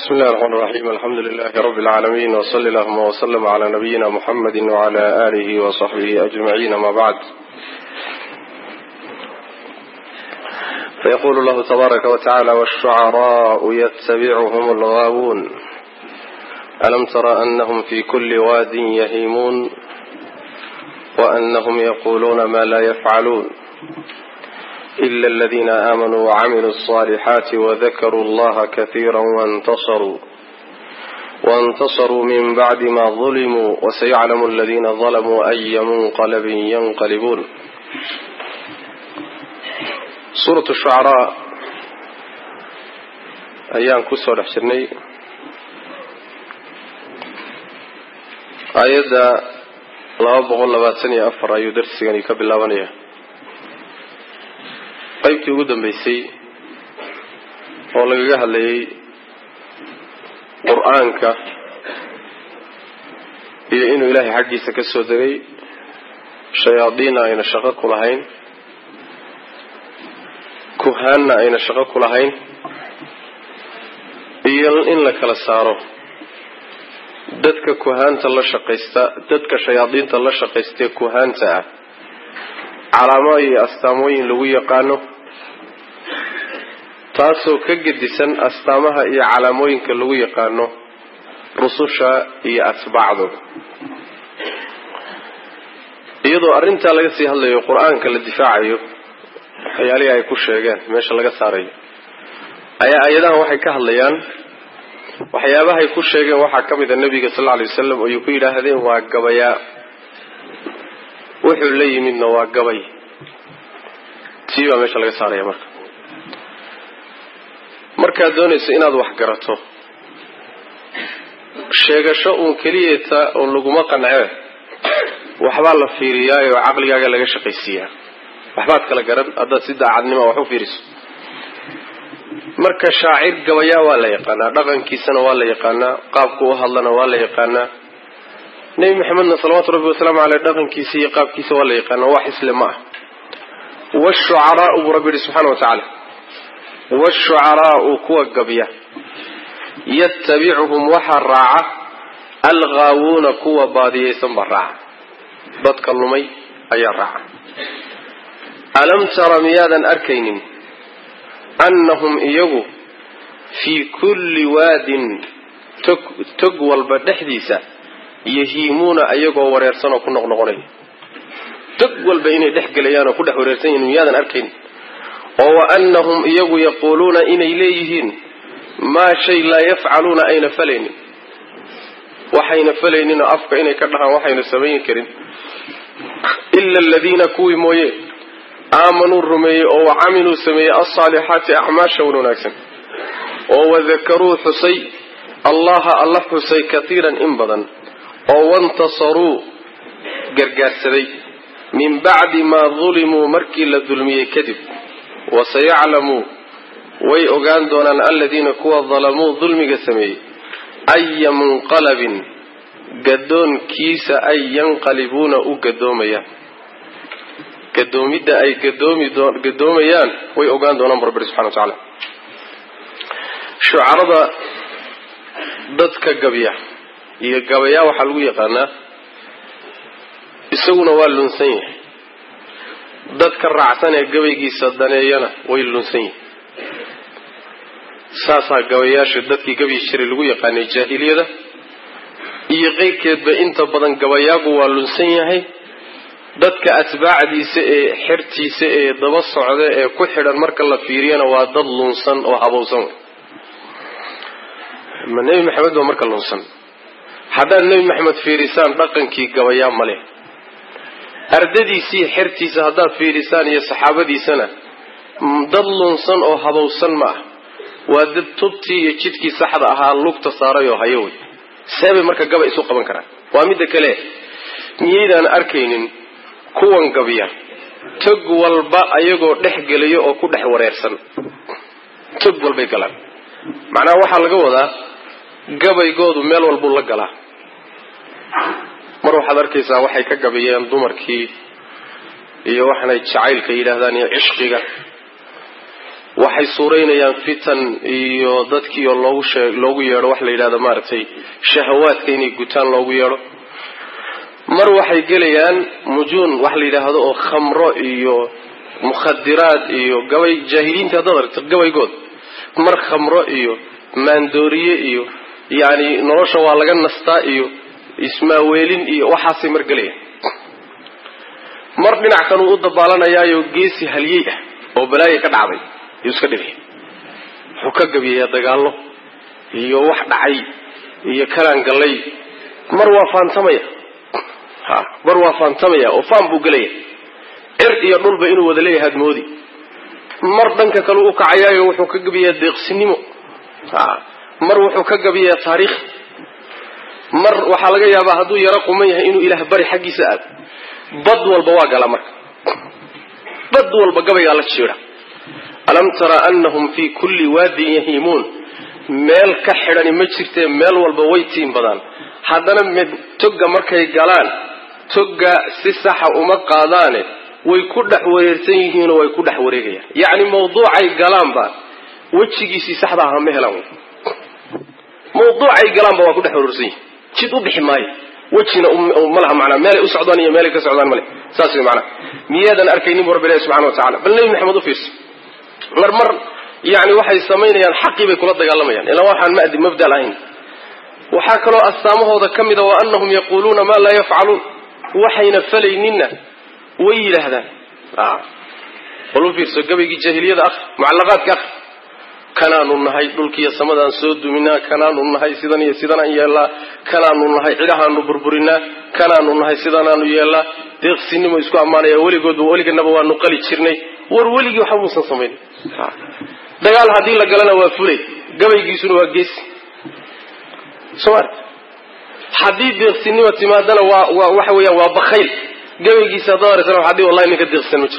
بسم الله الرحمن الرحيم الحمد لله رب العالمين وصلى اللهم وسلم على نبينا محمد وعلى آله وصحبه أجمعين ما بعد فيقول الله تبارك وتعالى والشعراء يتبعهم الغاوون ألم تر أنهم في كل واد يهيمون وأنهم يقولون ما لا يفعلون إلا الذين آمنوا وعملوا الصالحات وذكروا الله كثيرا وانتصروا وانتصروا من بعد ما ظلموا وسيعلم الذين ظلموا أي منقلب ينقلبون سورة الشعراء أيام كسر لحشرني آيات laba boqol labaatan iyo afar ayuu darsigani ka bilaabanaya qaybtii ugu dambeysay oo lagaga hadlayay qur-aanka iyo inuu ilaahay xaggiisa ka soo degay shayaadiinna ayna shaqo ku lahayn kuhaanna ayna shaqo ku lahayn iyo in la kala saaro dadka kuhaanta la shaqaysta dadka shayaadiinta la shaqaystee kuhaanta ah calaamo iyo astaamooyin lagu yaqaano taasoo ka gedisan astaamaha iyo calaamooyinka lagu yaqaano rususha iyo atbaacdooda iyadoo arrintaa laga sii hadlayo qur-aanka la difaacayo waxyaalihii ay ku sheegeen meesha laga saarayo ayaa ayadahan waxay ka hadlayaan waxyaabahay ku sheegeen waxaa ka mid a nebiga sal lla lay wasalam oo ay ku yidhaahdeen waa gabayaa wuxuu la yimidna waa gabay tii baa meesha laga saaraya marka markaad doonayso inaad wax garato sheegasho uun keliyeeta oo laguma qancee waxbaa la fiiriyaayo oo caqligaaga laga shaqaysiiyaa waxbaad kala garan haddaad si daacadnima wax u fiiriso marka shaacir gabayaa waa la yaqaanaa dhaqankiisana waa la yaqaanaa qaabku u hadlana waa la yaqaanaa nebi maxamedna salawaatu rabbi wasalaamu caleyh dhaqankiisa iyo qaabkiisa waa la yaqaanaa wax isle ma ah washucaraau buu rabbi yihi subxana wa tacaala washucaraau kuwa gabya yatabicuhum waxaa raaca alghaawuuna kuwa baadiyaysan baa raaca dadka lumay ayaa raaca alam tara miyaadan arkaynin annahum iyagu fii kulli waadin tog tog walba dhexdiisa yahiimuuna ayagoo wareersan oo ku noqnoqonaya tog walba inay dhex gelayaan oo ku dhex wareersan yihiin miyaadan arkayn oo wa annahum iyagu yaquuluuna inay leeyihiin maa shay laa yafcaluuna ayna falaynin waxayna falaynin oo afka inay ka dhahaan waxayna samayn karin ila aladiina kuwii mooye aamanuu rumeeyey oo wacamiluu sameeyey alsaalixaati acmaasha wan wanaagsan oo wadakaruu xusay allaha alla xusay katiiran in badan oo wantasaruu gargaarsaday min bacdi maa dulimuu markii la dulmiyey kadib wasayaclamuu way ogaan doonaan aladiina kuwa dalamuu dulmiga sameeyey aya munqalabin gadoonkiisa ay yanqalibuuna u gadoomayaan gadoomidda ay gadoomayaan way ogaan doonaan bu rabbi subxana wa tacaala shucarada dadka gabya iyo gabayaa waxaa lagu yaqaanaa isaguna waa lunsan yahay dadka raacsan ee gabaygiisa daneeyana way lunsan yihin saasaa gabayaasha dadkii gabyi jiray lagu yaqaanay jaahiliyada iyo qeyrkeedba inta badan gabayaagu waa lunsan yahay dadka atbaacdiisa ee xertiisa ee daba socda ee ku xidhan marka la fiiriyana waa dad lunsan oo habowsan ma nebi maxamed waa marka lunsan haddaad nebi maxamed fiirisaan dhaqankii gabayaa male ardadiisii xertiisa haddaad fiirisaan iyo saxaabadiisana dad lunsan oo habowsan ma ah waa dad tubtii iyo jidkii saxda ahaa lugta saaray oo hayo wey seebay marka gaba isu qaban karaan waa midda kale miyaydaan arkaynin kuwan gabya tog walba ayagoo dhex gelaya oo ku dhex wareersan tog walbay galaan macnaha waxaa laga wadaa gabaygoodu meel walbuu la galaa mar waxaad arkaysaa waxay ka gabayeen dumarkii iyo waxanay jacaylka yidhaahdaan iyo cishqiga waxay suuraynayaan fitan iyo dadkii oo loogu shee loogu yeedho waxa la yidhahdo maaragtay shahawaadka inay gutaan loogu yeedho mar waxay gelayaan mujuun waxa la yidhaahdo oo khamro iyo mukhadiraad iyo gabay jaahiliinta haddaad aragto gabaygood mar khamro iyo maandooriye iyo yacni nolosha waa laga nastaa iyo ismaaweelin iyo waxaasay mar gelayaan mar dhinac kanuu u dabaalanayaayo geesi halyey ah oo balaaya ka dhacday yuu iska dhigaya wuxuu ka gabiyayaa dagaallo iyo wax dhacay iyo kalaan gallay mar waa faantamaya ha mar waa faantamaya oo faan buu gelaya cir iyo dhulba inuu wada leeyahay admoodi mar dhanka kale u kacayaayo wuxuu ka gabiyaa deeqsinimo ha mar wuxuu ka gabiyaa taariikh mar waxaa laga yaabaa hadduu yaro quman yahay inuu ilaah bari xaggiisa aado bad walba waa gala marka bad walba gabaygaa la jiidha alam tara anahum fii kulli waadin yahiimuun meel ka xidhani ma jirtee meel walba way tiin badaan haddana mid togga markay galaan togga si saxa uma qaadaane way ku dhex wareersan yihiinoo way ku dhex wareegayaan yacni mawduucay galaanba wejigiisii saxda aha ma helaan mawduucay galaanba waa ku dhex wareersan yihin jid u bixi maayo wejina ma laha manaa meelay u socdaan iyo meelay ka socdaan male saas way manaa miyaadan arkaynin bu rabbi ilahi subxana wa tacala bal nebi maxamed u fiirso mar mar yani waxay samaynayaan xaqii bay kula dagaalamayaan ilaa waxaan madi mabda lahayn waxaa kaloo astaamahooda ka mida wa anahum yaquluuna maa laa yafcaluun waxayna falayninna way yidhaahdaan bal u fiirso gabaygii jaahiliyada akri mucallaqaadka akri kanaanu nahay dhulkiiyo samadaan soo duminaa kanaanu nahay sidan iyo sidanaan yeelnaa kanaanu nahay cidhahaanu burburinaa kanaanu nahay sidanaanu yeelnaa deeqsinimo isku ammaanaya weligoodba weliganaba waanu qali jirnay war weligii waxba muusan samaynin dagaal haddii la galana waa fulay gabaygiisuna waa geesi soma haddii deeqsinimo timaadana waa waa waxa weeyaan waa bakayl gabaygiisa haddaad aragtana waxaa dii wallahi ninka deeqsan ma jiro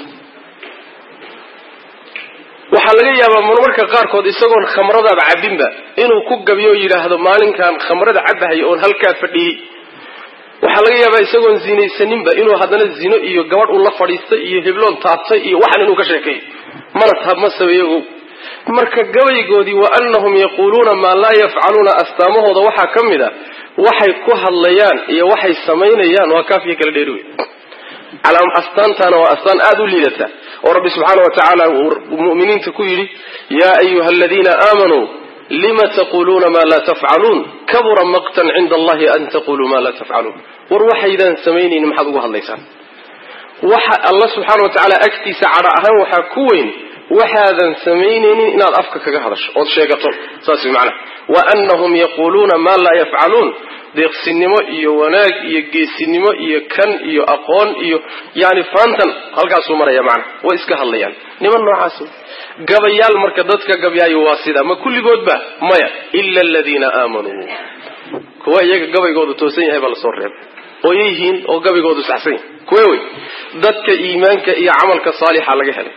waxaa laga yaabaa marmarka qaarkood isagoon khamradaaba cabinba inuu ku gabiyo yidhaahdo maalinkan khamrada cabahay oon halkaa fadhiyey waxaa laga yaabaa isagoon zinaysaninba inuu haddana zino iyo gabadh uu la fadhiistay iyo hebloon taabtay iyo waxan inuu ka sheekeeyo mana taab ma sabeeyago marka gabaygoodii wa anahum yaquuluuna maa laa yafcaluuna astaamahooda waxaa ka mid a waxay ku hadlayaan iyo waxay samaynayaan waa kaafiya kala dheeri wey astaantaana waa astaan aada u liidata oo rabbi subxaana wa tacaala muminiinta ku yidhi yaa ayuha aladiina aamanuu lima taquluuna maa laa tafcaluun kabura maqtan cinda allahi an taquluu maa laa tafcaluun war waxaydaan samaynaynin maxaad ugu hadlaysaan waxa alla subxaana wa tacaala agtiisa cadho ahaan waxaa ku weyn waxaadan samaynaynin inaad afka kaga hadasho ood sheegato saas way macnaha wa anahum yaquuluuna maa laa yafcaluun deeqsinimo iyo wanaag iyo geesinimo iyo kan iyo aqoon iyo yani faantan halkaasuu maraya macnaha way iska hadlayaan niman noocaas gabayaal marka dadka gabyaayo waa sida ma kulligoodba maya ila aladiina aamanuu kuwa iyaga gabaygoodu toosan yahay baa lasoo reebay oo yihiin oo gabaygoodu saxsan yahay kuwe wey dadka iimaanka iyo camalka saalixa laga helay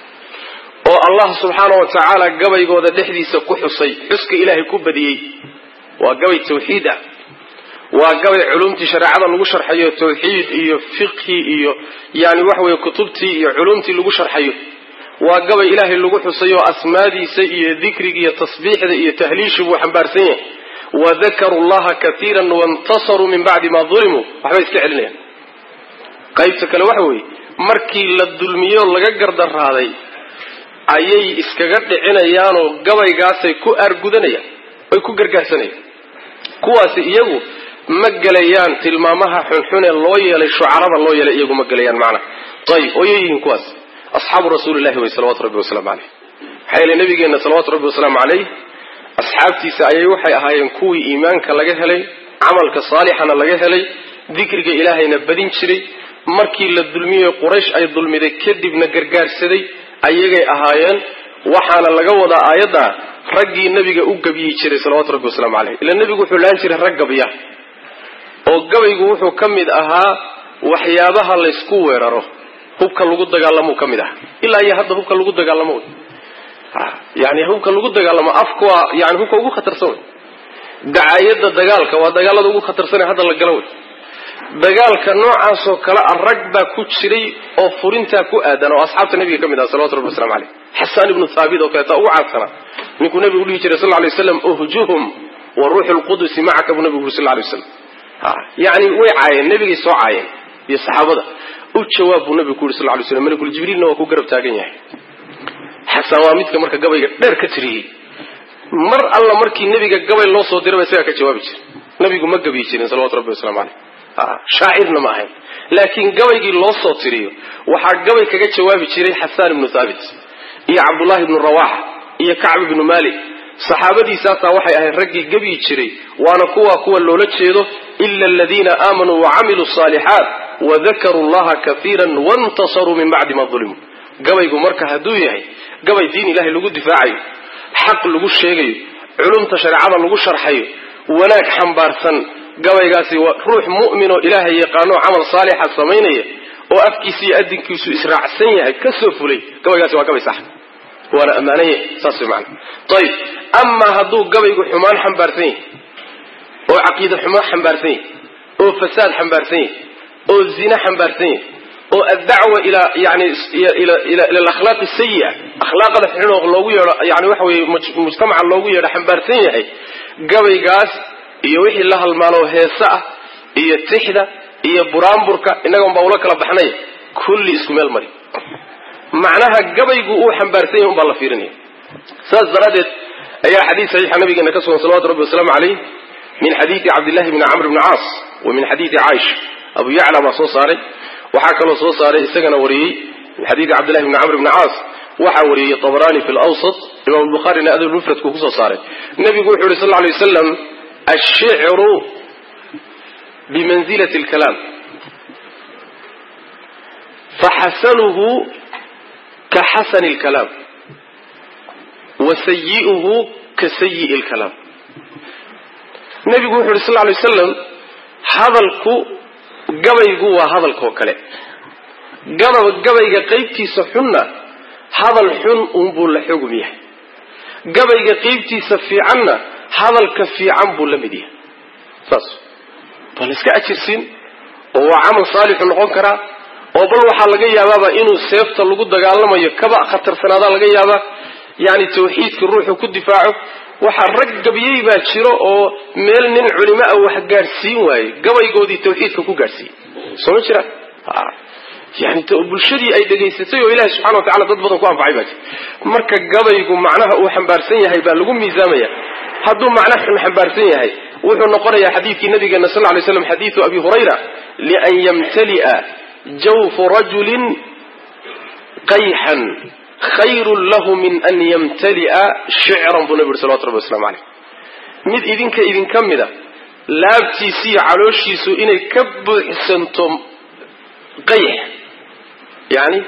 oo allah subxaana wa tacaala gabaygooda dhexdiisa ku xusay xuska ilaahay ku badiyey waa gabay tawxiid ah waa gabay culumtii shareecada lagu sharxayo tawxiid iyo fiqhi iyo yani waxa weye kutubtii iyo culumtii lagu sharxayo waa gabay ilaahay lagu xusayo asmaadiisa iyo dikriga iyo tasbiixda iyo tahliishi buu xambaarsan yahay wadakaruu llaha kaiiran waintasaruu min bacdi ma dulimuu waxbay iska celinayaan qaybta kale waxa weeye markii la dulmiyo laga gardaraaday ayay iskaga dhicinayaanoo gabaygaasay ku aargudanayaan ay ku gargaarsanayaan kuwaasi iyagu ma gelayaan tilmaamaha xunxune loo yeelay shucarada loo yeelay iyagu ma gelayaan macna ayib oo yayihiin kuwaas asxaabu rasuulillahi wey salawatu rabbi wasalaamu caleyh maxaa yeele nabigeenna salawatu rabbi wasalaamu caleyh asxaabtiisa ayay waxay ahaayeen kuwii iimaanka laga helay camalka saalixana laga helay dikriga ilaahayna badin jiray markii la dulmiyey quraysh ay dulmiday kadibna gargaarsaday ayagay ahaayeen waxaana laga wadaa aayadda raggii nabiga u gabiyi jiray salawatu rabbi wasalaamu caleyh ila nebigu wuxuu laan jiray rag gabya oo gabaygu wuxuu ka mid ahaa waxyaabaha laysku weeraro hubka lagu dagaalamuu ka mid aha ilaa iyo hadda hubka lagu dagaalamo wey yani hubka lagu dagaalamo afka waa yani hubka ugu khatarsan wey dacaayada dagaalka waa dagaalada ugu khatarsan hadda la galo wey dagaalka noocaasoo kale a rag baa ku jiray oo furintaa ku aadan oo asxaabta nabiga ka mid aha salawatu rabbi waslamu caleyh xasaan ibnu thaabit oo kaleeta ugu caadsanaa ninkuu nabigu dhihi jiray sal lay waslam uhjuhum wa ruuxu lqudusi macaka buu nabigu uri sal lay waslam yani way caayeen nebigay soo caayeen iyo saxaabada u jawaab buu nabigu ku yuri sal lay slam malakul jibriilna waa ku garab taagan yahay xasaan waa midka marka gabayga dheer ka tiriyey mar alla markii nebiga gabay loo soo diraba isagaa ka jawaabi jira nabigu ma gabiyi jirin salawatu rabbi waslamu caleyh shaacirna ma ahayn laakiin gabaygii loo soo tiriyo waxaa gabay kaga jawaabi jiray xasaan ibnu thaabit iyo cabdullahi ibnu rawaxa iyo kacb ibnu malik saxaabadiisaasaa waxay ahayd raggii gebyi jiray waana kuwa kuwa loola jeedo ila aladiina aamanuu wacamiluu saalixaat wadakaruu llaha kaiira wantasaruu min bacdi ma ulimuu gabaygu marka hadduu yahay gabay diin ilahay lagu difaacayo xaq lagu sheegayo culumta shareecada lagu sharxayo wanaag xambaarsan gabaygaasi waa ruux mu'min oo ilaahay yaqaano camal saalixa samaynaya oo afkiisa iyo adinkiisu israacsan yahay ka soo fulay gabaygaasi waa gabay sax waana ammaanaya saas way macana ayib amaa hadduu gabaygu xumaan xambaarsan yahay oo caqiide xumo xambaarsan yahay oo fasaad xambaarsan yahay oo zina xambaarsan yahay oo addacwa ilaa yani ila alakhlaaqi sayi'a akhlaaqda xun oo loogu yeedho yani waxa weye mujtamaca loogu yeedho xambaarsan yahay gabaygaas iyo wixii la halmaanoo heese ah iyo tixda iyo buraanburka innagan baa ula kala baxnay kulli isku meel mari macnaha gabaygu uu xambaarsan yahay unbaa la fiirinaya saas daraaddeed ayaa xadiis saxiixa nabigeena ka sugan salawatu rabbi wasalaamu caleyh min xadiidi cabdillahi bni camr bni caas wa min xadiidi caaisha abu yacla baa soo saaray waxaa kaloo soo saaray isagana wariyey min xadiidi cabdillahi bni camr bni caas waxaa wariyey tabrani fi lawsat imam lbukhaarina adab mufradku kusoo saaray nabigu wuxu yuri sal lla lay waslam ashicru bimanzilati alkalaam faxasanuhu ka xasani alkalaam wa sayi'uhu ka sayi'i alkalaam nabigu wuxu yuri sal lla lay wasalam hadalku gabaygu waa hadalkoo kale gaba gabayga qaybtiisa xunna hadal xun unbuu la xugum yahay gabayga qaybtiisa fiicanna hadalka fiican buu la mid yahay saas waa la iska ajirsiin oo waa camal saalixu noqon karaa oo bal waxaa laga yaabaaba inuu seefta lagu dagaalamayo kaba khatarsanaada laga yaabaa yani tawxiidka ruuxu ku difaaco waxaa rag gabyey baa jiro oo meel nin culimo ah wax gaadhsiin waaye gabaygoodii tawxiidka ku gaadhsiiyey soo ma jiraan yani bulshadii ay dhegaysatay oo ilahi subxana wa tacala dad badan ku anfacay baa jira marka gabaygu macnaha uu xambaarsan yahay baa lagu miisaamaya hadduu macna xun xambaarsan yahay wuxuu noqonayaa xadiidkii nabigeena sal ly slam xadiidu abi hurayra lian yamtali'a jawfu rajulin qayxan khayrun lahu min an yamtali'a shicran buu nabi uri salawatu rabbi waslamu caleyh mid idinka idinka mida laabtiisiiyo calooshiisu inay ka buuxsanto qayx yani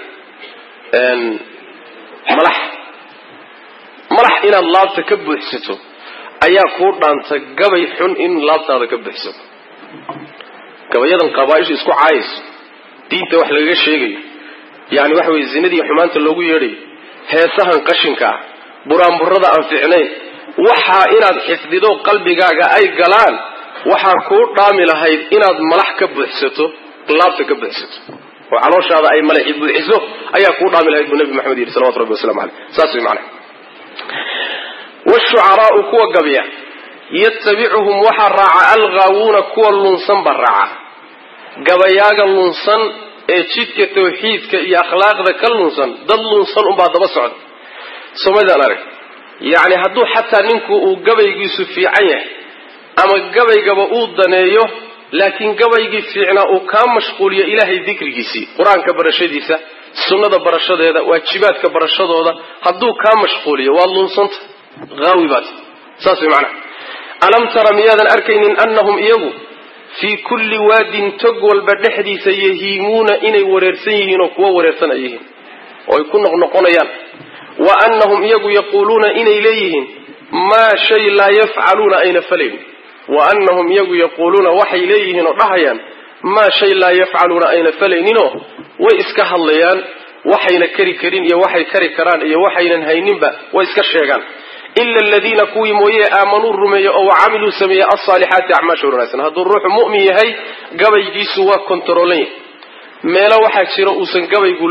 malax malax inaad laabta ka buuxsato ayaa kuu dhaanta gabay xun in laabtaada ka buuxsato gabayadan qabaaisha isku caayayso diinta wax lagaga sheegayo yani waxa weye zinadii xumaanta loogu yeedhayo heesahan qashinka ah buraanburada aan fiicnayn waxaa inaad xifdido qalbigaaga ay galaan waxaa kuu dhaami lahayd inaad malax ka buuxsato laabta ka buuxsato oo calooshaada ay malaxi buuxiso ayaa kuu dhaami lahayd buu nabi maxamed yidhi salawatu rabbi waslamu caleyh saas way macnaha washucaraau kuwa gabya yatabicuhum waxaa raaca alghaawuuna kuwa lunsan baa raaca gabayaaga lunsan ee jidka tawxiidka iyo akhlaaqda ka lunsan dad lunsan unbaa daba socda somadaan arag yacni hadduu xataa ninku uu gabaygiisu fiican yahay ama gabaygaba uu daneeyo laakiin gabaygii fiicnaa uu kaa mashquuliyo ilaahay dikrigiisii qur-aanka barashadiisa sunnada barashadeeda waajibaadka barashadooda hadduu kaa mashquuliyo waad lunsanta haawi baat saas way macnaha alam tara miyaadan arkaynin annahum iyagu fii kulli waadin tog walba dhexdiisa yahiimuuna inay wareersan yihiin oo kuwo wareersan ay yihiin oo ay ku noqnoqonayaan wa annahum iyagu yaquuluuna inay leeyihiin maa shay laa yafcaluuna ayna falayn wa annahum iyagu yaquuluuna waxay leeyihiin oo dhahayaan maa shay laa yafcaluuna ayna falayninoo way iska hadlayaan waxayna kari karin iyo waxay kari karaan iyo waxaynan hayninba way iska sheegaan ila aladiina kuwii mooye aamanuu rumeeye oo wacamiluu sameeyey alsaalixaati acmaasha wanaagsan hadduu ruuxu mu'min yahay gabaygiisu waa kontaroolan yahay meelo waxaa jira uusan gabaygu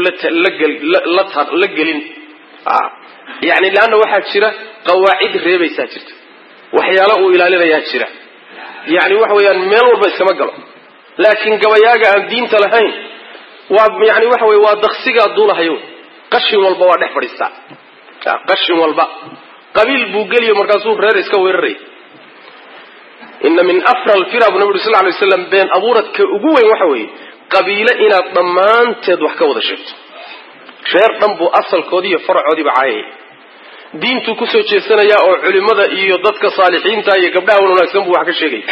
la gelin yani leanna waxaa jira qawaacid reebaysaa jirta waxyaala uu ilaalinayaa jira yani waxa weeyaan meel walba iskama galo laakiin gabayaaga aan diinta lahayn waa yani waxa wey waa daksigaa duulahayo qashin walba waa dhex fadhiistaa qashin walba qabiil buu geliyo markaasuu reer iska weeraraya ina min afra alfira bu nabi uri sal lay slam been abuuradka ugu weyn waxa weeye qabiile inaad dhammaanteed wax ka wada sheegto reer dhan buu asalkoodii iyo faracoodiiba caayaya diintuu kusoo jeesanaya oo culimada iyo dadka saalixiinta iyo gabdhaha wan wanaagsan buu wax ka sheegaya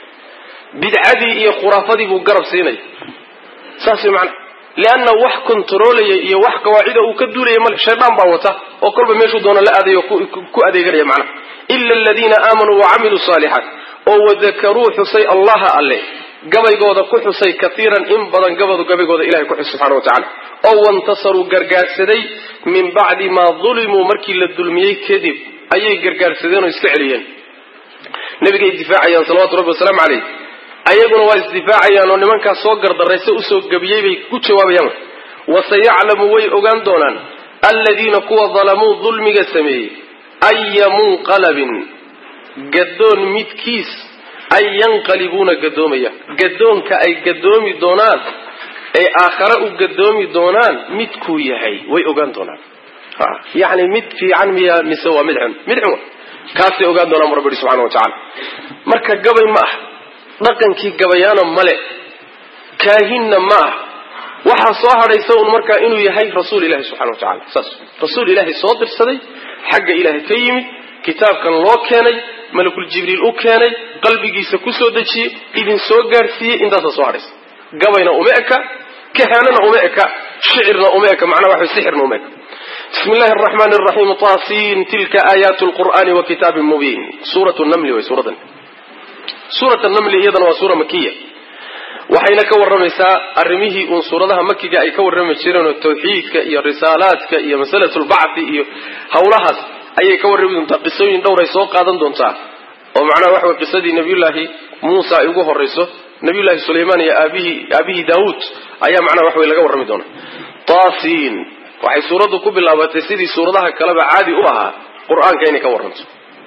bidcadii iyo khuraafadii buu garab siinaya saas way macana leanna wax kontaroolaya iyo wax qawaacida uu ka duulaya male shaydaan baa wata oo kolba meeshuu doona la aadayo ku adeeganaya macnaha ila aladiina aamanuu wacamiluu saalixaat oo wadakaruu xusay allaha alle gabaygooda ku xusay kaiiran in badan gabadu gabaygooda ilahay ku xus subxana wa tacala oo wantasaruu gargaarsaday min bacdi maa dulimuu markii la dulmiyey kadib ayay gargaarsadeen oo iska celiyeen nabigay difaacayaan salawatu rabbi wasalaamu caleyh ayaguna waa isdifaacayaan oo nimankaas soo gardaraysa usoo gebiyey bay ku jawaabayaan wasayaclamu way ogaan doonaan aladiina kuwa dalamuu dulmiga sameeyey aya munqalabin gadoon midkiis ay yanqalibuuna gadoomaya gadoonka ay gadoomi doonaan ee aakhare u gadoomi doonaan midkuu yahay way ogaan doonaan yani mid fiican miya mise waa mid xun mid xun kaasay ogaan doonaan bu rabbi ihi subxana wa tacala marka gabay ma ah dhaqankii gabayaana male kaahinna ma ah waxaa soo hadhaysa un markaa inuu yahay rasuul ilahi subxana wa tacala saas rasuul ilaahay soo dirsaday xagga ilaahay ka yimid kitaabkan loo keenay malakul jibriil u keenay qalbigiisa kusoo dejiyey idin soo gaadhsiiyey intaasa soo hadhaysa gabayna uma eka kahaanana uma eka shicirna uma eka macnaha waxa sixirna uma eka bismi illahi araxmaani araxiim taasiin tilka aayaatu lqur'aani wa kitaabin mubiin suurat namli way suuradan suurat namli iyadana waa suura makiya waxayna ka warramaysaa arrimihii uun suuradaha makiga ay ka warrami jireenoo tawxiidka iyo risaalaadka iyo masalatulbacthi iyo hawlahaas ayay ka warrami doontaa qisooyin dhowray soo qaadan doontaa oo macnaha waxa wey qisadii nabiyullaahi muusa ay ugu horrayso nabiyullaahi sulaymaan iyo aabihii aabihii daawuud ayaa macnaha waxa wey laga warrami doonaa taasiin waxay suuraddu ku bilaabatay sidii suuradaha kaleba caadi u ahaa qur-aanka inay ka warranto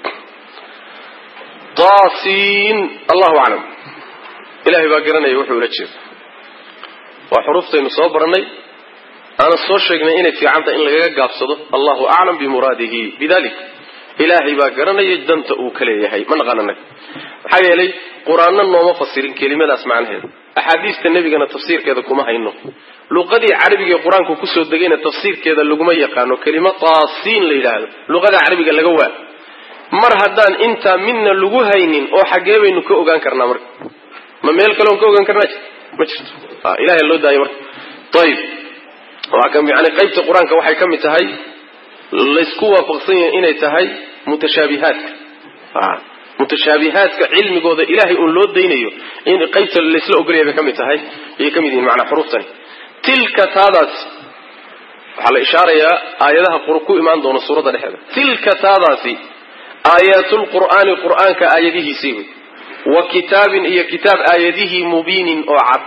taasiin allahu aclam ilahay baa garanaya wuxuu ula jeedo waa xuruuftaynu soo barannay aana soo sheegnay inay fiicanta in lagaga gaabsado allahu aclam bimuraadihi bidalik ilaahay baa garanaya danta uu ka leeyahay ma naqaan anaga maxaa yeelay qur-aanna nooma fasirin kelimadaas macnaheeda axaadiista nebigana tafsiirkeeda kuma hayno luqadii carabiga ee qur-aanku kusoo degayna tafsiirkeeda laguma yaqaano kelimo taasiin la yidhaahdo luqada carabiga laga waa mar haddaan intaa midna lagu haynin oo xaggee baynu ka ogaan karnaa marka ma meel kaleon ka ogaan karnaa ma jirto ilahay loo daayo marka ayib yani qaybta qur-aanka waxay ka mid tahay laysku waafaqsan yahay inay tahay mutashaabihaadka mutashaabihaadka cilmigooda ilahay uun loo daynayo in qaybta laysla ogolaya bay ka mid tahay ayay ka mid yihiin manaa xuruuftani tilka taadaas waxaa la ishaarayaa aayadaha ku imaan doona suuradda dhexeeda tilka taadaasi aayaatlqur'aani qur'aanka aayadihiisii wey wa kitaabin iyo kitaab aayadihii mubiinin oo cad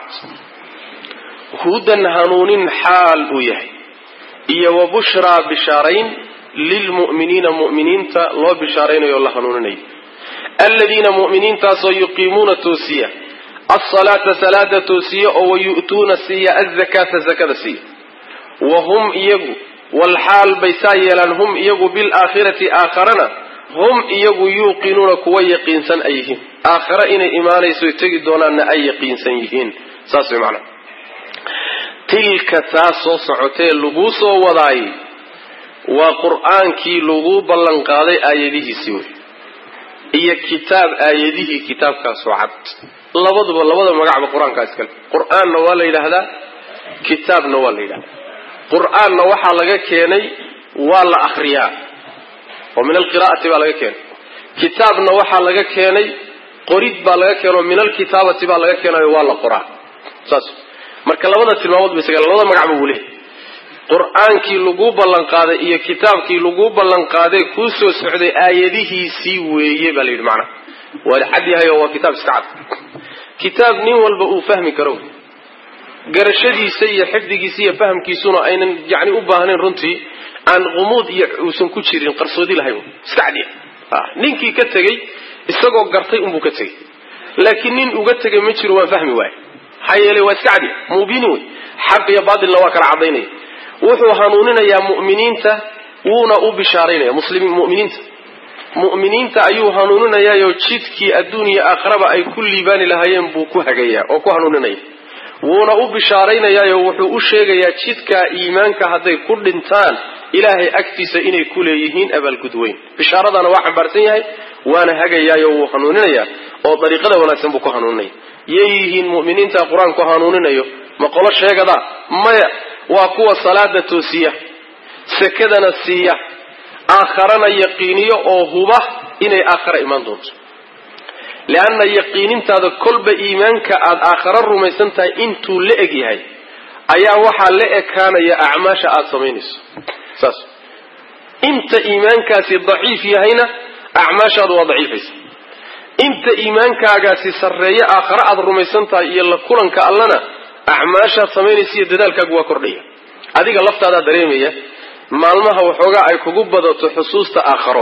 hudan hanuunin xaal uu yahay iyo wa bushraa bishaarayn lilmu'miniina mu'miniinta loo bishaaraynayo o la hanuuninayo aladiina mu'miniintaasoo yuqiimuuna toosiya alsalaata salaada toosiya oo wayu'tuuna siiya azakaata zakada siiya wa hum iyagu walxaal bay saa yeelaan hum iyagu bilaakhirati aakharana hum iyagu yuuqinuuna kuwa yaqiinsan ay yihiin aakhare inay imaanayso tegi doonaanna ay yaqiinsan yihiin saas way macnaa tilka taas soo socotee laguu soo wadaayey waa qur-aankii laguu ballan qaaday aayadihiisii wey iyo kitaab aayadihii kitaabkaasoo cad labaduba labada magacba qur-aankaa iskale qur-aanna waa la yidhaahdaa kitaabna waa la yidhahdaa qur-aanna waxaa laga keenay waa la akriyaa oo min alqiraa'ati baa laga keenay kitaabna waxaa laga keenay qorid baa laga keenay oo min alkitaabati baa laga keenayo waa la qoraa saas marka labada tilmaamood ba isaga labada magacba wuu lehay qur-aankii laguu ballanqaaday iyo kitaabkii laguu ballanqaaday kuu soo socday aayadihiisii weeye baa la yidhi macnaha waa cad yahay oo waa kitaab iska cad kitaab nin walba uu fahmi karo garashadiisa iyo xifdigiisa iyo fahamkiisuna aynan yani u baahnayn runtii aan qumuud iyo uusan ku jirin qarsoodi lahayn iska cadiya ninkii ka tegey isagoo gartay unbuu ka tegey laakiin nin uga tegay ma jiro waan fahmi waaye maxaa yeelay waa iska cadiya mubiini wey xaq iyo baatilna waa kala cadaynaya wuxuu hanuuninayaa mu'miniinta wuuna u bishaaraynaya muslimiin mu'miniinta mu'miniinta ayuu hanuuninayaayo jidkii adduun iyo aakhiraba ay ku liibaani lahaayeen buu ku hagayaa oo ku hanuuninaya wuuna u bishaaraynayaayo wuxuu u sheegayaa jidkaa iimaanka hadday ku dhintaan ilaahay agtiisa inay ku leeyihiin abaalgud weyn bishaaradana waa xambaarsan yahay waana hagayaayo wuu hanuuninayaa oo dariiqada wanaagsan buu ku hanuuninaya yay yihiin mu'miniinta qur-aanku hanuuninayo ma qolo sheegada maya waa kuwa salaada toosiya sakadana siiya aakharana yaqiiniyo oo huba inay aakhara imaan doonto leanna yaqiinintaada kolba iimaanka aada aakhara rumaysan tahay intuu la eg yahay ayaa waxaa la ekaanaya acmaasha aada samaynayso saas inta iimaankaasi daciif yahayna acmaashaadu waa daciifaysa inta iimaankaagaasi sarreeyo aakhare aada rumaysan tahay iyo la kulanka allana acmaashaad samaynaysa iyo dadaalkaagu waa kordhaya adiga laftaadaa dareemaya maalmaha waxoogaa ay kugu badato xusuusta aakharo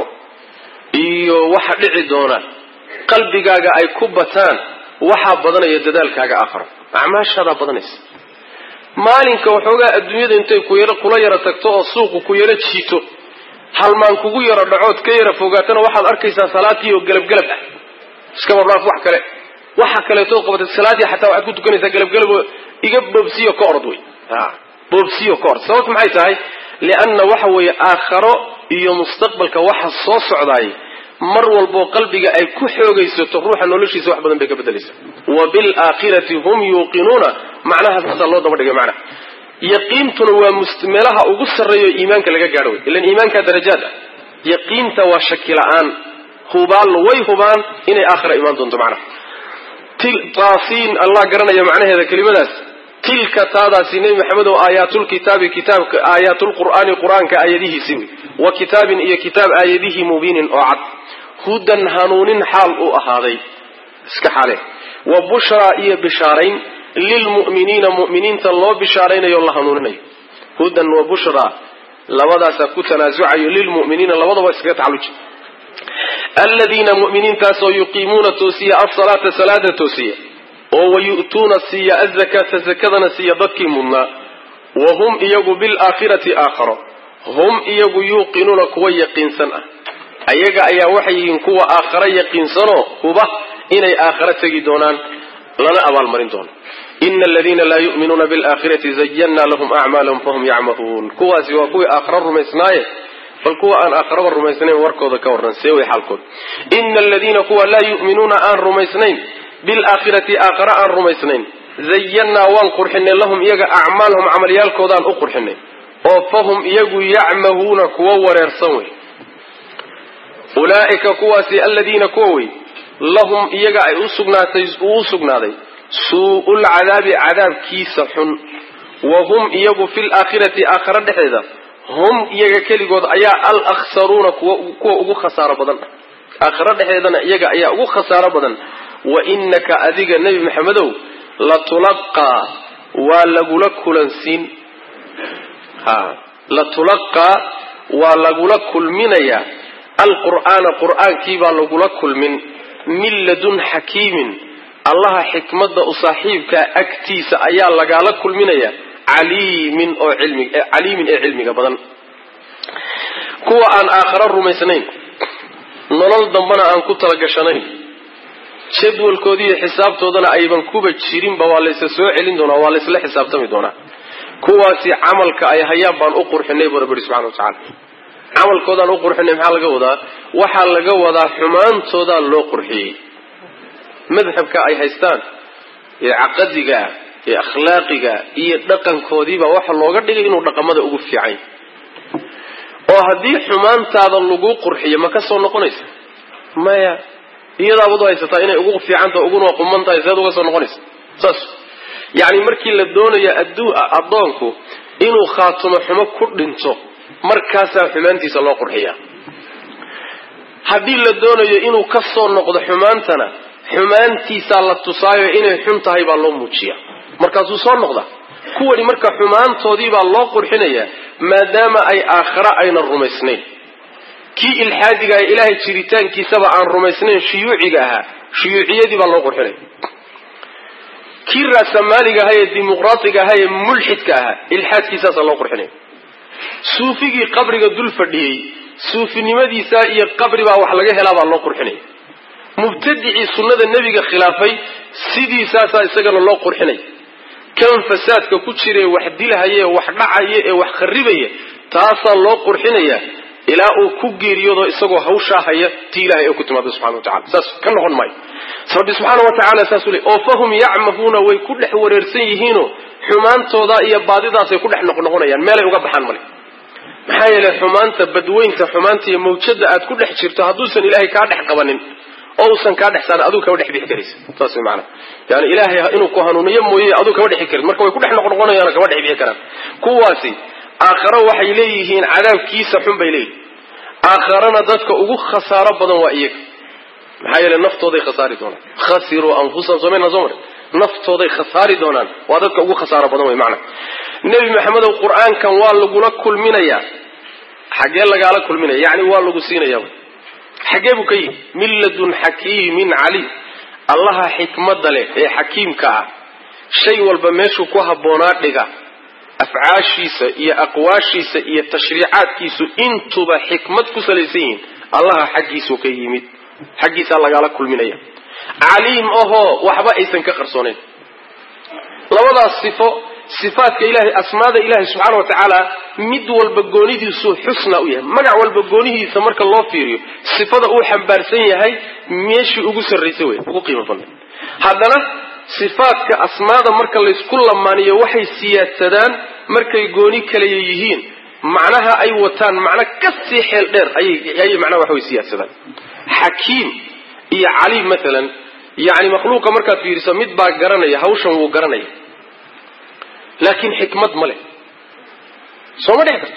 iyo waxa dhici doona qalbigaaga ay ku bataan waxaa badanaya dadaalkaaga aakharo acmaashaadaa badanaysa maalinka waxoogaa adduunyada intay kula yaro tagto oo suuqu ku yaro jiito halmaan kugu yaro dhacood ka yaro fogaatana waxaad arkaysaa salaatii oo gelabgelab ah iska marnaaf wax kale waxa kaleetood qabatay salaadii xataa waxaad ku tukanaysaa gelabgelab iga boobsiyo ka orod wey boobsiyo ka orod sababta maxay tahay lianna waxa weeye aakharo iyo mustaqbalka waxa soo socdaay mar walboo qalbiga ay ku xoogaysato ruuxa noloshiisa wax badan bay ka bedelaysa wa bilaakhirati hum yuuqinuuna macnaha saasaa loo daba dhigay macnaha yaqiintuna waa meelaha ugu sarreeyo iimaanka laga gaadho wey ilan iimaankaa darajaad ah yaqiinta waa shaki la-aan hubaan way hubaan inay aakhira imaan doonto macnaha taasiin allah garanaya macnaheeda kelimadaas tilka taadaasi nebi maxamed oo aayaatulkitaabi kitaabka aayaatulqur'aani qur-aanka aayadihiisi wey wa kitaabin iyo kitaab aayadihii mubiinin oo cad hudan hanuunin xaal uu ahaaday iska xaale wa bushraa iyo bishaarayn lilmu'miniina mu'miniinta loo bishaaraynayo la hanuuninayo hudan wa bushraa labadaasaa ku tanaasucayo lilmu'miniina labadaba iskaga tacalluji aladiina mu'miniintaasoo yuqiimuuna toosiya asalaata salaada toosiya oo wayu'tuuna siiya azakaata zakadana siiya dadkii mudnaa wa hum iyagu bilaakhirati aakharo hum iyagu yuuqinuuna kuwa yaqiinsan ah ayaga ayaa waxay yihiin kuwa aakhare yaqiinsanoo huba inay aakhare tegi doonaan lana abaalmarin doono ina aladiina laa yu'minuuna bilaakhirati zayanna lahum acmaalahum fahum yacmahuun kuwaasi waa kuwii aakhare rumaysnaaye bal kuwa aan aakharaba rumaysnayn warkooda ka warran see way xaalkood ina aladiina kuwa laa yu'minuuna aan rumaysnayn bilaakhirati aakhare aan rumaysnayn zayannaa waan qurxinay lahum iyaga acmaalahum camalyaalkoodaan u qurxinay oo fahum iyagu yacmahuuna kuwa wareersan wey ulaa'ika kuwaasi aladiina kuwa wey lahum iyaga ay usugnaatay uu u sugnaaday suu'ul cadaabi cadaabkiisa xun wa hum iyagu fil aakhirati aakhare dhexdeeda hum iyaga keligood ayaa al akhsaruuna kuwa ugu khasaaro badan aakhare dhexdeedana iyaga ayaa ugu khasaaro badan wa innaka adiga nebi maxamedow latulaqaa waa lagula kulansiin ha latulaqaa waa lagula kulminayaa alqur'aana qur'aankiibaa lagula kulmin min ladun xakiimin allaha xikmadda u saaxiibkaa agtiisa ayaa lagaala kulminaya caliimin oo cilmi caliimin ee cilmiga badan kuwa aan aakhare rumaysnayn nolol dambana aan ku talagashanayn jadwalkoodiiyo xisaabtoodana ayban kuba jirinba waa laysa soo celin doonaa waa laysla xisaabtami doonaa kuwaasi camalka ay hayaan baan u qurxinay bu rabbi subxana watacaala camalkoodaan u qurxinay maxaa laga wadaa waxaa laga wadaa xumaantoodaa loo qurxiyey madhabka ay haystaan ee caqadiga ee akhlaaqiga iyo dhaqankoodiibaa waxa looga dhigay inuu dhaqamada ugu fiican oo haddii xumaantaada lagu qurxiyo ma ka soo noqonaysa maya iyadaabad haysataa inay ugu fiicantaha uguna quman tahay seed uga soo noqonaysa saas yacni markii la doonayo aduu addoonku inuu khaatumo xumo ku dhinto markaasaa xumaantiisa loo qurxiyaa haddii la doonayo inuu ka soo noqdo xumaantana xumaantiisaa la tusaayo inay xun tahay baa loo muujiya markaasuu soo noqda kuwani marka xumaantoodii baa loo qurxinayaa maadaama ay aakhare aynan rumaysnayn kii ilxaadiga ee ilaahay jiritaankiisaba aan rumaysnayn shuyuuciga ahaa shuyuuciyadii baa loo qurxinaya kii raasamaaliga ahaa ee dimuqraatiga ahaa ee mulxidka ahaa ilxaadkiisaasaa loo qurxinaya suufigii qabriga dul fadhiyey suufinimadiisa iyo qabri baa wax laga helaa baa loo qurxinaya mubtadicii sunnada nebiga khilaafay sidiisaasaa isagana loo qurxinaya kan fasaadka ku jirae wax dilhaya ee wax dhacaya ee wax kharibaya taasaa loo qurxinaya ilaa uu ku geeriyoodo isagoo hawshaa haya ti ilahay ee ku timaada subxana watacala saas ka noqon maayo rabbi subxaana wa tacaala saasuu le oo fahum yacmahuuna way ku dhex wareersan yihiinoo xumaantooda iyo baadidaasay ku dhex noqnoqonayaan meelay uga baxaan male maxaa yeelay xumaanta badweynta xumaanta iyo mawjada aad ku dhex jirto hadduusan ilaahay kaa dhex qabanin oo uusan kaa dhex saarin aduu kama dhex bixi karaysa saas way maanaa yani ilaahay inuu ku hanuuniyo mooye aduu kama dhexi karin marka way ku dhex noqnoqonayaan kama dhex bixi karaan kuwaasi aakharo waxay leeyihiin cadaabkiisa xun bay leeyihin aakharana dadka ugu khasaaro badan waa iyaga maxaa yeele naftooday khasaari doonaan khasiruu anfusahum somayna soo mari naftooday khasaari doonaan waa dadka ugu khasaaro badan way macana nebi maxamedow qur-aankan waa lagula kulminayaa xaggee lagaala kulminaya yacni waa lagu siinaya xaggee buu ka yihi min ladun xakiimin caliim allaha xikmadda leh ee xakiimka ah shay walba meeshuu ku habboonaa dhiga afcaashiisa iyo aqwaashiisa iyo tashriicaadkiisu intuba xikmad ku salaysan yihiin allaha xaggiisuu ka yimid xaggiisaa lagaala kulminaya caliim ahoo waxba aysan ka qarsoonayn labadaas sifo sifaadka ilahay asmaada ilahay subxaana wa tacaala mid walba goonidiisu xusna u yahay magac walba goonihiisa marka loo fiiriyo sifada uu xambaarsan yahay meeshii ugu sarraysay wey ugu qiimo badnay haddana sifaadka asmaada marka laysku lamaaniyo waxay siyaadsadaan markay gooni kaleya yihiin macnaha ay wataan macno kasii xeel dheer ayay macnaha wax way siyaadsadaan xakiim iyo caliim maalan yani makhluuqa markaad fiiriso mid baa garanaya hawshan wuu garanaya laakiin xikmad ma leh sooma dhex karto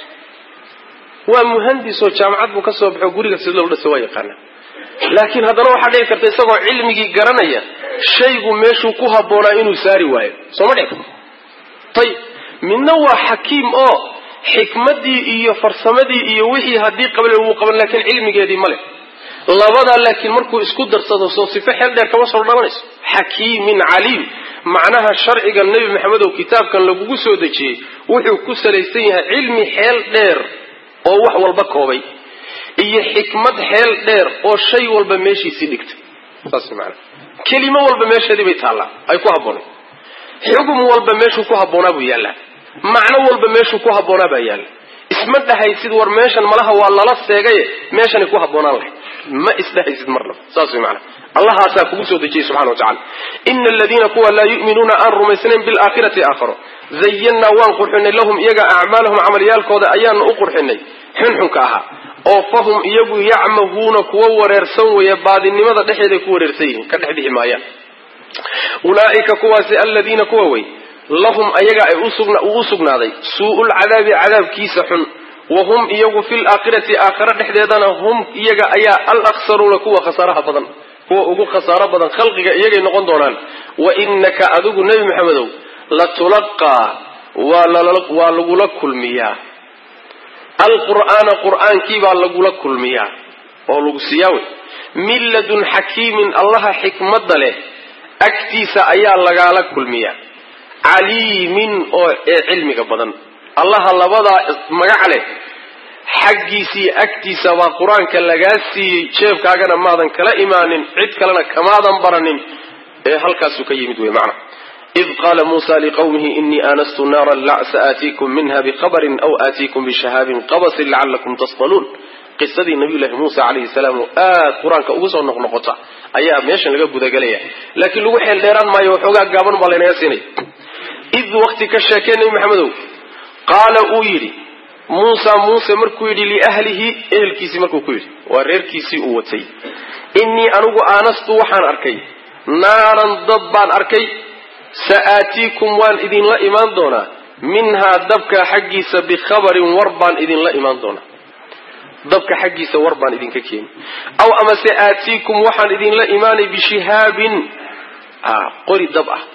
waa muhandis oo jaamacad buu ka soo baxo guriga sida loo dhasa waa yaqaana laakiin haddana waxaa dhici karta isagoo cilmigii garanaya shaygu meeshuu ku habboonaa inuu saari waayo sooma dhex karto ayib midna waa xakiim oo xikmaddii iyo farsamadii iyo wixii haddii qabale wuu qaban laakiin cilmigeedii ma leh labadaa laakiin markuu isku darsado soo sifo xeel dheer kama soo dhalanayso xakiimin caliim macnaha sharciga nebi maxamedow kitaabkan lagugu soo dejiyey wuxuu ku salaysan yahay cilmi xeel dheer oo wax walba koobay iyo xikmad xeel dheer oo shay walba meeshiisii dhigtay saas maanaa kelimo walba meesheedii bay taallaa ay ku habboonay xugum walba meeshuu ku habboonaa buu yaallaa macno walba meeshuu ku habboonaa baa yaalla isma dhahaysid war meeshan malaha waa lala seegaye meeshanay ku habboonaan lahayd ma isdhahaysid marnaba saas way maanaa allahaasaa kugu soo dejiyey subxana wa tacala ina aladiina kuwa laa yu'minuuna aan rumaysnayn bilaakhirati aakharo zayannaa waan qurxinay lahum iyaga acmaalahum camalyaalkooda ayaanu u qurxinay xunxunka ahaa oo fahum iyagu yacmahuuna kuwa wareersan weeye baadinimada dhexeeday ku wareersan yihiin ka dhex bixi maayaan ulaa'ika kuwaasi aladiina kuwa wey lahum ayaga ay uu u sugnaaday suu'ulcadaabi cadaabkiisa xun wa hum iyagu fi laakhirati aakhare dhexdeedana hum iyaga ayaa alaksaruuna kuwa khasaaraha badan kuwa ugu khasaaro badan khalqiga iyagay noqon doonaan wa inaka adigu nebi maxamedow latulaqaa waa lagula kulmiyaa alqur'aana qur'aankiibaa lagula kulmiyaa oo lagu siiyaa wey min ladun xakiimin allaha xikmadda leh agtiisa ayaa lagaala kulmiyaa caliimin oo ee cilmiga badan allaha labadaa magac leh xaggiisii agtiisa baa qur-aanka lagaa siiyey jeebkaagana maadan kala imaanin cid kalena kamaadan baranin ee halkaasuu ka yimid wey macna id qaala muusa liqawmihi inii aanastu naaran la sa'aatiikum minha biqabarin aw aatiikum bishahaabin qabasin lacalakum tasdaluun qisadii nabiyullahi muusa calayhi salaam oo aad qur-aanka ugu soo noqnoqota ayaa meeshan laga gudagelaya laakiin lagu xeel dheeraan maayo waxoogaa gaaban baa laynaga siinaya id waqti ka sheekee nebi maxamedow qaala uu yidhi muusa muuse markuu yidhi liahlihi ehelkiisii markuu ku yidhi waa reerkiisii uu watay innii anigu aanastu waxaan arkay naaran dad baan arkay sa'aatiikum waan idinla imaan doonaa minhaa dabka xaggiisa bikhabarin war baan idinla imaan doonaa dabka xaggiisa war baan idinka keeni aw amase aatiikum waxaan idinla imaanay bishihaabin qori dab ah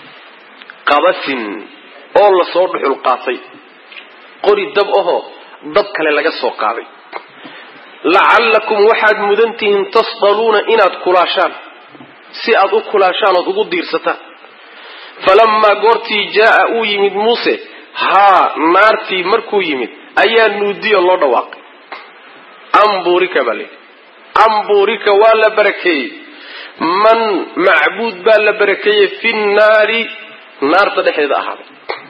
qabasin oo lasoo dhuxul qaatay qori dab ahoo dab kale laga soo qaaday lacallakum waxaad mudan tihiin tasdaluuna inaad kulaashaan si aad u kulaashaan ood ugu diirsataan falamaa goortii jaaa uu yimid muuse haa naartii markuu yimid ayaa nuudiyo loo dhawaaqay amburika baa layidhi amburika waa la barakeeyey man macbuud baa la barakeeyey fi nnaari naarta dhexdeeda ahaaday